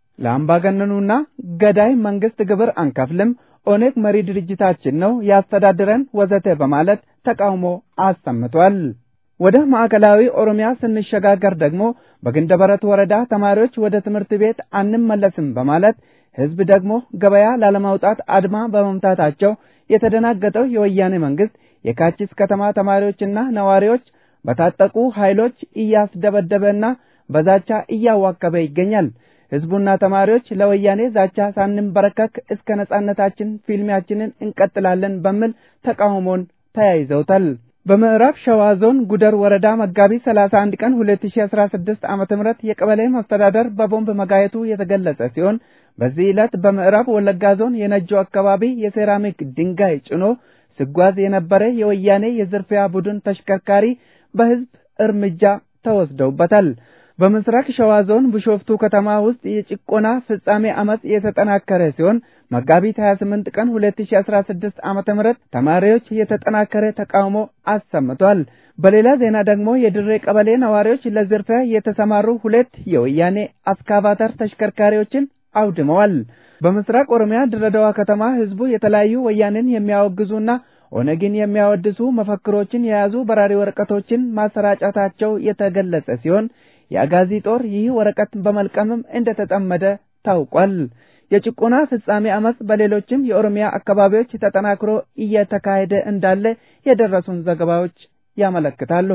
ለአምባገነኑና ገዳይ መንግስት ግብር አንከፍልም፣ ኦነግ መሪ ድርጅታችን ነው ያስተዳድረን፣ ወዘተ በማለት ተቃውሞ አሰምቷል። ወደ ማዕከላዊ ኦሮሚያ ስንሸጋገር ደግሞ በግንደበረት ወረዳ ተማሪዎች ወደ ትምህርት ቤት አንመለስም በማለት ህዝብ ደግሞ ገበያ ላለማውጣት አድማ በመምታታቸው የተደናገጠው የወያኔ መንግስት የካቺስ ከተማ ተማሪዎችና ነዋሪዎች በታጠቁ ኃይሎች እያስደበደበና በዛቻ እያዋከበ ይገኛል። ህዝቡና ተማሪዎች ለወያኔ ዛቻ ሳንንበረከክ እስከ ነጻነታችን ፊልሚያችንን እንቀጥላለን በሚል ተቃውሞን ተያይዘውታል። በምዕራብ ሸዋ ዞን ጉደር ወረዳ መጋቢት 31 ቀን 2016 ዓ.ም የቀበሌ መስተዳደር በቦምብ መጋየቱ የተገለጸ ሲሆን በዚህ ዕለት በምዕራብ ወለጋ ዞን የነጆ አካባቢ የሴራሚክ ድንጋይ ጭኖ ሲጓዝ የነበረ የወያኔ የዝርፊያ ቡድን ተሽከርካሪ በህዝብ እርምጃ ተወስደውበታል። በምስራቅ ሸዋ ዞን ቢሾፍቱ ከተማ ውስጥ የጭቆና ፍጻሜ አመጽ የተጠናከረ ሲሆን መጋቢት 28 ቀን 2016 ዓመተ ምህረት ተማሪዎች የተጠናከረ ተቃውሞ አሰምቷል። በሌላ ዜና ደግሞ የድሬ ቀበሌ ነዋሪዎች ለዝርፊያ የተሰማሩ ሁለት የወያኔ አስካቫተር ተሽከርካሪዎችን አውድመዋል። በምስራቅ ኦሮሚያ ድሬዳዋ ከተማ ህዝቡ የተለያዩ ወያኔን የሚያወግዙና ኦነግን የሚያወድሱ መፈክሮችን የያዙ በራሪ ወረቀቶችን ማሰራጨታቸው የተገለጸ ሲሆን የአጋዚ ጦር ይህ ወረቀት በመልቀምም እንደተጠመደ ታውቋል። የጭቆና ፍጻሜ አመጽ በሌሎችም የኦሮሚያ አካባቢዎች ተጠናክሮ እየተካሄደ እንዳለ የደረሱን ዘገባዎች ያመለክታሉ።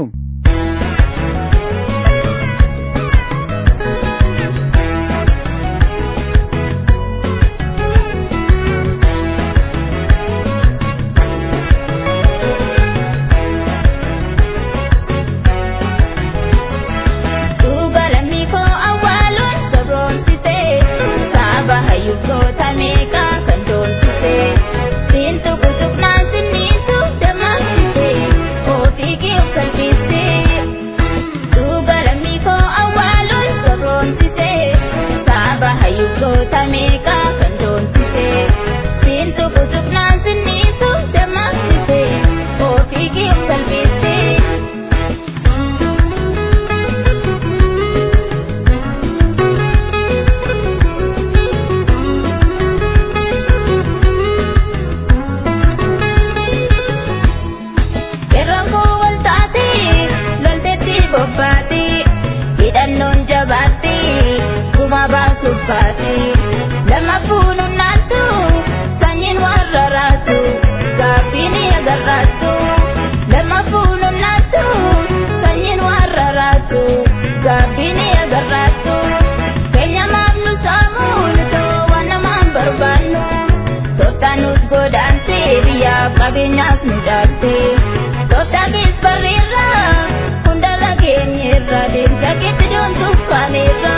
qabeenyaas midhaatte soddaanis barreerra hundala keenyerra deemsa keetti doontuuf kaaneerra.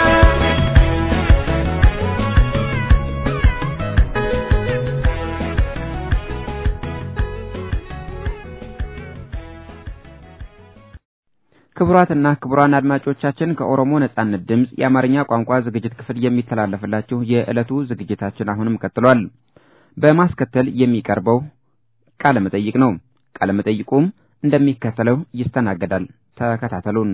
ክቡራትና ክቡራን አድማጮቻችን ከኦሮሞ ነጻነት ድምፅ የአማርኛ ቋንቋ ዝግጅት ክፍል የሚተላለፍላችሁ የዕለቱ ዝግጅታችን አሁንም ቀጥሏል። በማስከተል የሚቀርበው ቃለ መጠይቅ ነው። ቃለ መጠይቁም እንደሚከተለው ይስተናገዳል። ተከታተሉን።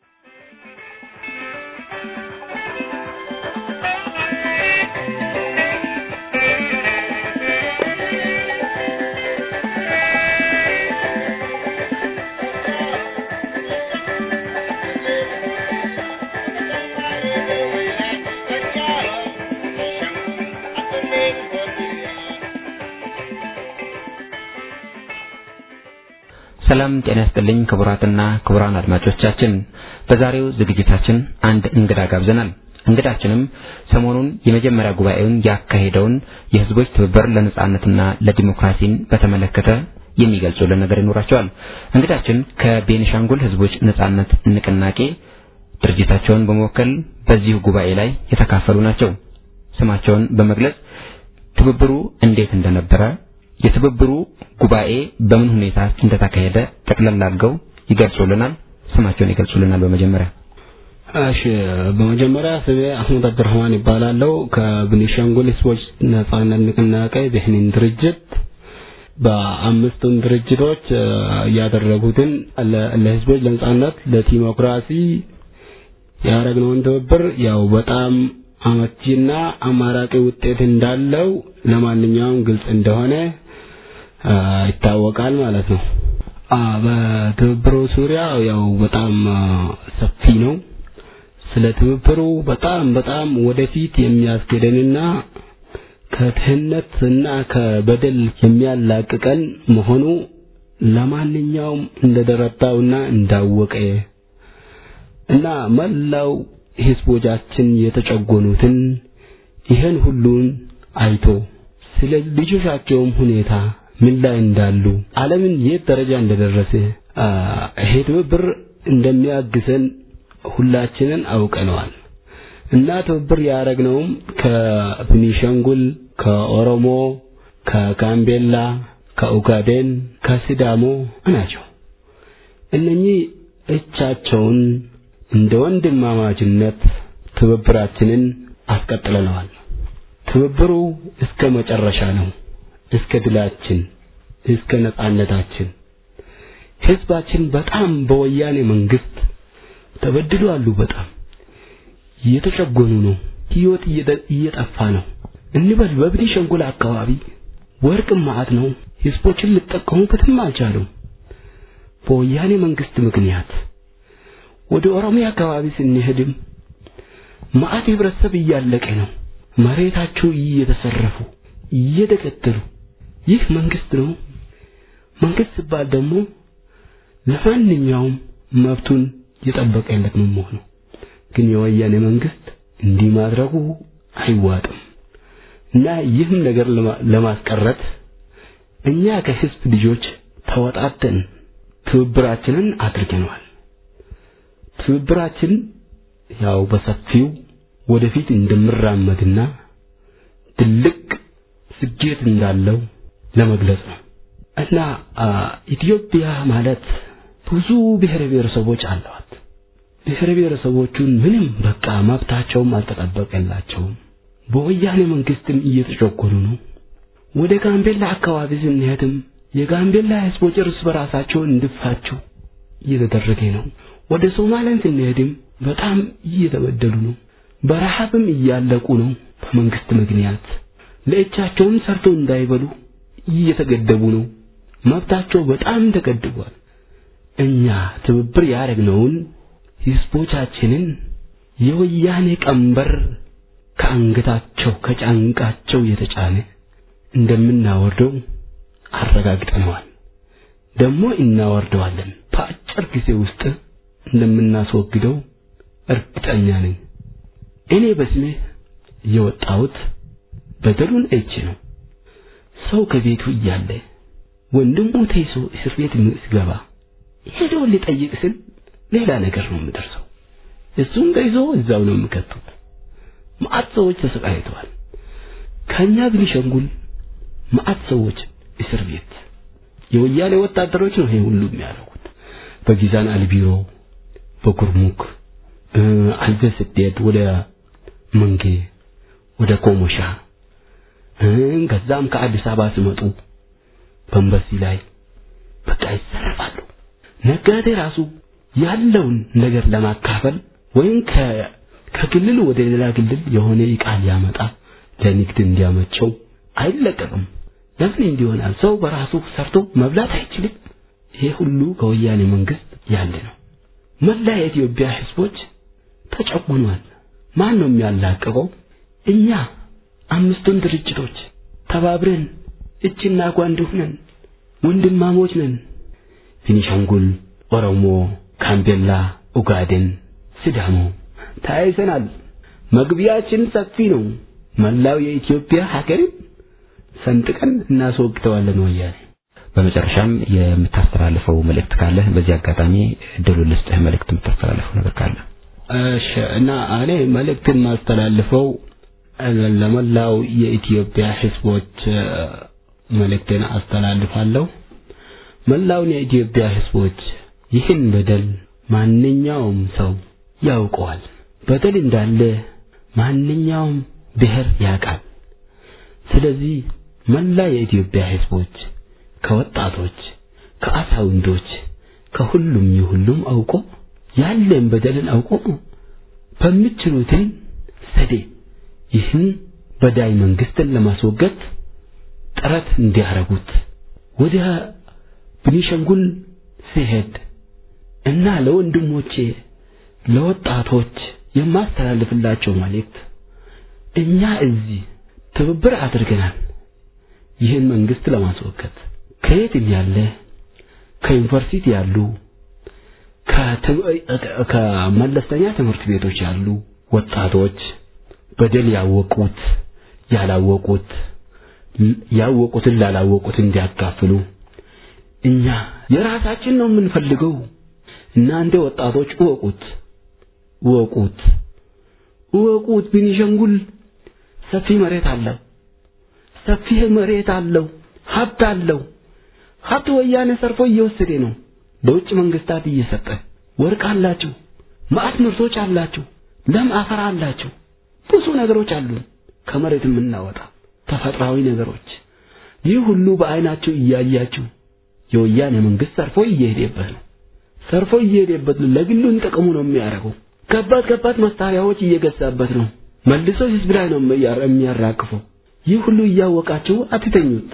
ሰላም ጤና ይስጥልኝ ክቡራትና ክቡራን አድማጮቻችን፣ በዛሬው ዝግጅታችን አንድ እንግዳ ጋብዘናል። እንግዳችንም ሰሞኑን የመጀመሪያ ጉባኤውን ያካሄደውን የሕዝቦች ትብብር ለነጻነትና ለዲሞክራሲን በተመለከተ የሚገልጹልን ነገር ይኖራቸዋል። እንግዳችን ከቤኒሻንጉል ሕዝቦች ነጻነት ንቅናቄ ድርጅታቸውን በመወከል በዚሁ ጉባኤ ላይ የተካፈሉ ናቸው። ስማቸውን በመግለጽ ትብብሩ እንዴት እንደነበረ የትብብሩ ጉባኤ በምን ሁኔታ እንደተካሄደ ጠቅለል አድርገው ይገልጹልናል። ስማቸውን ይገልጹልናል። በመጀመሪያ እሺ፣ በመጀመሪያ ስሜ አህመድ አብዱረህማን ይባላለው ከቤኒሻንጉል ህዝቦች ነጻነት ንቅናቄ ብሔንን ድርጅት በአምስቱም ድርጅቶች ያደረጉትን ለህዝቦች ለነጻነት ለዲሞክራሲ ያደረግነውን ትብብር ያው በጣም አመቺና አማራጭ ውጤት እንዳለው ለማንኛውም ግልጽ እንደሆነ ይታወቃል ማለት ነው። በትብብሩ ዙሪያ ያው በጣም ሰፊ ነው። ስለ ትብብሩ በጣም በጣም ወደፊት የሚያስገደንና ከድህነትና ከበደል የሚያላቅቀን መሆኑ ለማንኛውም እንደተረዳውና እንዳወቀ እና መላው ህዝቦቻችን የተጨቆኑትን ይህን ሁሉን አይቶ ስለ ልጆቻቸውም ሁኔታ ምን ላይ እንዳሉ ዓለምን የት ደረጃ እንደደረሰ ይሄ ትብብር እንደሚያግዘን ሁላችንን አውቀነዋል እና ትብብር ያደረግነውም ከቤኒሻንጉል፣ ከኦሮሞ፣ ከጋምቤላ፣ ከኡጋዴን፣ ከሲዳሞ ናቸው። እነኚህ እቻቸውን እንደ ወንድማማችነት ትብብራችንን አስቀጥለነዋል። ትብብሩ እስከ መጨረሻ ነው፣ እስከ ድላችን፣ እስከ ነጻነታችን። ህዝባችን በጣም በወያኔ መንግስት ተበድሏሉ። በጣም እየተጨጎኑ ነው። ህይወት እየጠፋ ነው እንበል። በቤኒሻንጉል አካባቢ ወርቅም ማዕት ነው። ህዝቦችን ሊጠቀሙበትም አልቻሉም። በወያኔ መንግስት ምክንያት ወደ ኦሮሚያ አካባቢ ስንሄድም ማዕት ህብረተሰብ እያለቀ ነው። መሬታቸው እየተሰረፉ እየተገደሉ ይህ መንግስት ነው። መንግስት ሲባል ደግሞ ለማንኛውም መብቱን የጠበቀለት ነው መሆኑ። ግን የወያኔ መንግስት እንዲህ ማድረጉ አይዋጥም እና ይህም ነገር ለማስቀረት እኛ ከህዝብ ልጆች ተወጣተን ትብብራችንን አድርገናል። ትብብራችን ያው በሰፊው ወደፊት እንደምራመድና ትልቅ ስኬት እንዳለው ለመግለጽ ነው እና ኢትዮጵያ ማለት ብዙ ብሔር ብሔረሰቦች አሏት። ብሔር ብሔረሰቦቹን ምንም በቃ መብታቸውም አልተጠበቀላቸውም። በወያኔ መንግስትም እየተጨቆኑ ነው። ወደ ጋምቤላ አካባቢ ስንሄድም የጋምቤላ ህዝቦች እርስ በራሳቸው እንዲፋጩ እየተደረገ ነው። ወደ ሶማሊያን ስንሄድም በጣም እየተበደሉ ነው። በረሃብም እያለቁ ነው። በመንግስት ምክንያት ለእጃቸውም ሰርቶ እንዳይበሉ እየተገደቡ ነው። መብታቸው በጣም ተገድቧል። እኛ ትብብር ያደረግነውን ህዝቦቻችንን የወያኔ ቀንበር ከአንገታቸው ከጫንቃቸው የተጫነ እንደምናወርደው አረጋግጠነዋል። ደግሞ እናወርደዋለን። በአጭር ጊዜ ውስጥ እንደምናስወግደው እርግጠኛ ነኝ። እኔ በስሜ የወጣሁት በደሉን እጅ ነው። ሰው ከቤቱ እያለ ወንድሙ ተይዞ እስር ቤት ሲገባ ሄዶ ሊጠይቅ ስል ሌላ ነገር ነው የምደርሰው። እሱም ተይዞ እዛው ነው የሚከቱት። መዓት ሰዎች ተሰቃይተዋል። ከኛ ቤኒሻንጉል መዓት ሰዎች እስር ቤት የወያኔ ወታደሮች ነው ይሄ ሁሉ የሚያደርጉት። በጊዛን አልቢሮ፣ በጉርሙክ አልዘ ስትሄድ ወደ መንጌ፣ ወደ ኮሞሻ ከዛም ከአዲስ አበባ ሲመጡ በንበሲ ላይ በቃ ይዘረፋሉ። ነጋዴ ራሱ ያለውን ነገር ለማካፈል ወይም ከክልል ወደ ሌላ ክልል የሆነ ዕቃ ሊያመጣ ለንግድ እንዲያመቸው አይለቀቅም። ለምን እንዲሆናል? ሰው በራሱ ሰርቶ መብላት አይችልም። ይሄ ሁሉ ከወያኔ መንግስት ያለ ነው። መላ የኢትዮጵያ ህዝቦች ተጨቁኗል። ማን ነው የሚያላቅቀው? እኛ አምስቱን ድርጅቶች ተባብረን እጅና ጓንድ ሆነን ወንድማሞች ነን። ቤኒሻንጉል፣ ኦሮሞ፣ ጋምቤላ፣ ኡጋዴን፣ ሲዳሞ ተያይዘናል። መግቢያችን ሰፊ ነው። መላው የኢትዮጵያ ሀገርን ሰንጥቀን እናስወግተዋለን ወያኔ። በመጨረሻም የምታስተላልፈው መልእክት ካለ በዚህ አጋጣሚ እድሉን ልስጥህ። መልእክት የምታስተላልፈው ነገር ካለ እሺ። እና እኔ መልእክት የማስተላልፈው ለመላው የኢትዮጵያ ህዝቦች መልእክትን አስተላልፋለሁ። መላውን የኢትዮጵያ ህዝቦች ይህን በደል ማንኛውም ሰው ያውቀዋል። በደል እንዳለ ማንኛውም ብሔር ያውቃል። ስለዚህ መላ የኢትዮጵያ ህዝቦች ከወጣቶች፣ ከአዛውንቶች፣ ከሁሉም የሁሉም አውቆ ያለን በደልን አውቆ በሚችሉትን ዘዴ ይህን በዳይ መንግስትን ለማስወገድ ጥረት እንዲያረጉት ወደ ቤኒሻንጉል ሲሄድ እና ለወንድሞቼ ለወጣቶች የማስተላልፍላቸው መልእክት እኛ እዚህ ትብብር አድርገናል። ይህን መንግስት ለማስወገድ ከየትም ያለ ከዩኒቨርሲቲ ያሉ ከመለስተኛ ትምህርት ቤቶች ያሉ ወጣቶች በደል ያወቁት ያላወቁት ያወቁትን ላላወቁት እንዲያካፍሉ እኛ የራሳችን ነው የምንፈልገው። እናንተ ወጣቶች እወቁት እወቁት እወቁት። ቤኒሻንጉል ሰፊ መሬት አለው። ሰፊ መሬት አለው። ሀብት አለው። ሀብት ወያኔ ሰርፎ እየወሰደ ነው። ለውጭ መንግስታት እየሰጠ ወርቅ አላችሁ፣ ማዕት ምርቶች አላችሁ፣ ለም አፈር አላችሁ፣ ብዙ ነገሮች አሉ ከመሬት የምናወጣ ተፈጥሯዊ ነገሮች። ይህ ሁሉ በአይናችሁ እያያችሁ የወያኔ መንግስት ሰርፎ እየሄደበት ነው። ሰርፎ እየሄደበት ነው። ለግሉን ጥቅሙ ነው የሚያደርገው። ከባድ ከባድ መሳሪያዎች እየገዛበት ነው። መልሶ ህዝብ ላይ ነው የሚያራግፈው። ይህ ሁሉ እያወቃችሁ አትተኙት።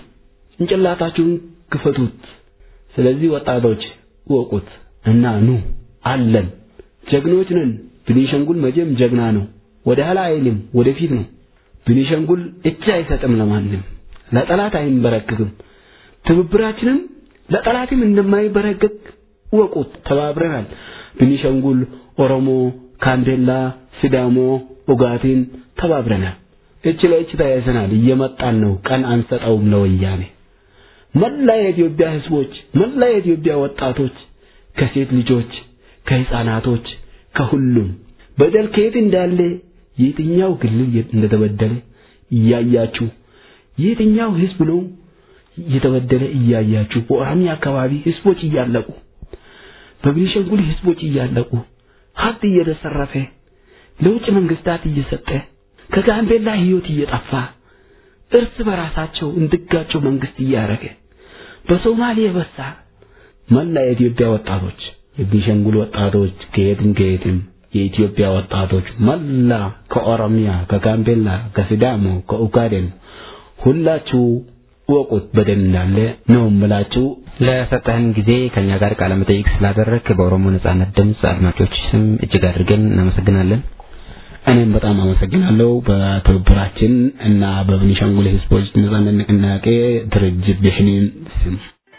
ጭንቅላታችሁን ክፈቱት። ስለዚህ ወጣቶች ወቁት እና ኑ አለን፣ ጀግኖች ነን። ቤኒሻንጉል መቼም ጀግና ነው። ወደ ኋላ አይልም፣ ወደፊት ነው። ቤኒሻንጉል እጅ አይሰጥም ለማንም፣ ለጠላት አይንበረከክም። ትብብራችንም ለጠላትም እንደማይበረከክ ወቁት። ተባብረናል። ቤኒሻንጉል፣ ኦሮሞ፣ ጋምቤላ፣ ሲዳሞ፣ ኦጋዴን ተባብረናል። እጅ ለእጅ ተያይዘናል። እየመጣን ነው። ቀን አንሰጠውም ለወያኔ። መላ የኢትዮጵያ ህዝቦች፣ መላ የኢትዮጵያ ወጣቶች፣ ከሴት ልጆች፣ ከህፃናቶች፣ ከሁሉም በደል ከየት እንዳለ የትኛው ክልል እንደተበደለ እያያችሁ የትኛው ህዝብ ነው እየተበደለ እያያችሁ በኦሮሚያ አካባቢ ህዝቦች እያለቁ በቤኒሻንጉል ህዝቦች እያለቁ ሀብት እየተሰረፈ ለውጭ መንግስታት እየሰጠ ከጋምቤላ ህይወት እየጠፋ እርስ በራሳቸው እንድጋጩ መንግስት እያደረገ በሶማሌ በሳ መላ የኢትዮጵያ ወጣቶች የቤኒሻንጉል ወጣቶች ከየትም ከየትም የኢትዮጵያ ወጣቶች መላ ከኦሮሚያ፣ ከጋምቤላ፣ ከሲዳሞ፣ ከኡጋዴን ሁላችሁ ወቁት በደል እንዳለ ነው የምላችሁ። ለሰጠህን ጊዜ ከኛ ጋር ቃለ መጠይቅ ስላደረግክ በኦሮሞ ነጻነት ድምፅ አድማጮች ስም እጅግ አድርገን እናመሰግናለን። እኔም በጣም አመሰግናለሁ በትብብራችን እና በቤኒሻንጉል ህዝቦች ነጻነት ንቅናቄ ድርጅት ብሔኔን ስም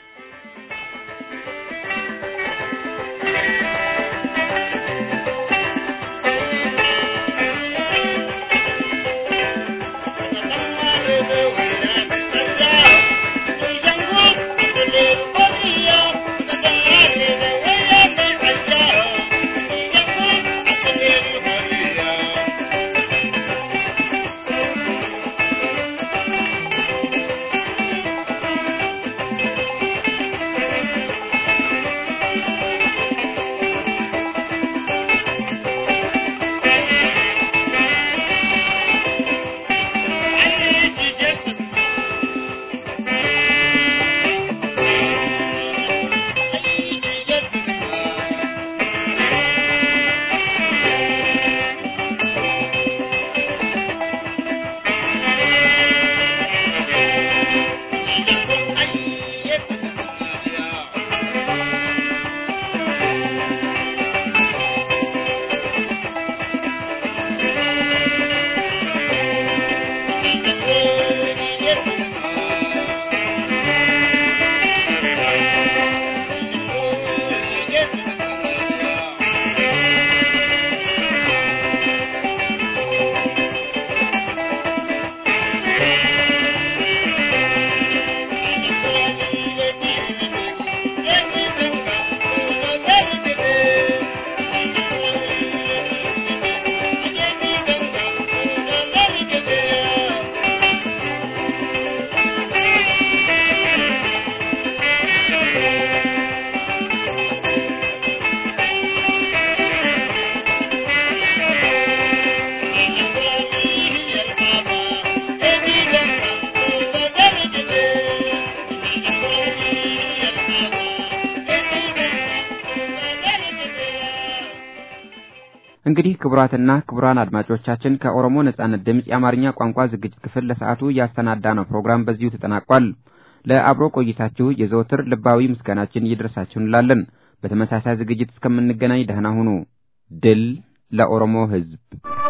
እንግዲህ ክቡራትና ክቡራን አድማጮቻችን ከኦሮሞ ነጻነት ድምፅ የአማርኛ ቋንቋ ዝግጅት ክፍል ለሰዓቱ ያሰናዳነው ፕሮግራም በዚሁ ተጠናቋል። ለአብሮ ቆይታችሁ የዘወትር ልባዊ ምስጋናችን ይድረሳችሁ እንላለን። በተመሳሳይ ዝግጅት እስከምንገናኝ ደህና ሁኑ። ድል ለኦሮሞ ሕዝብ!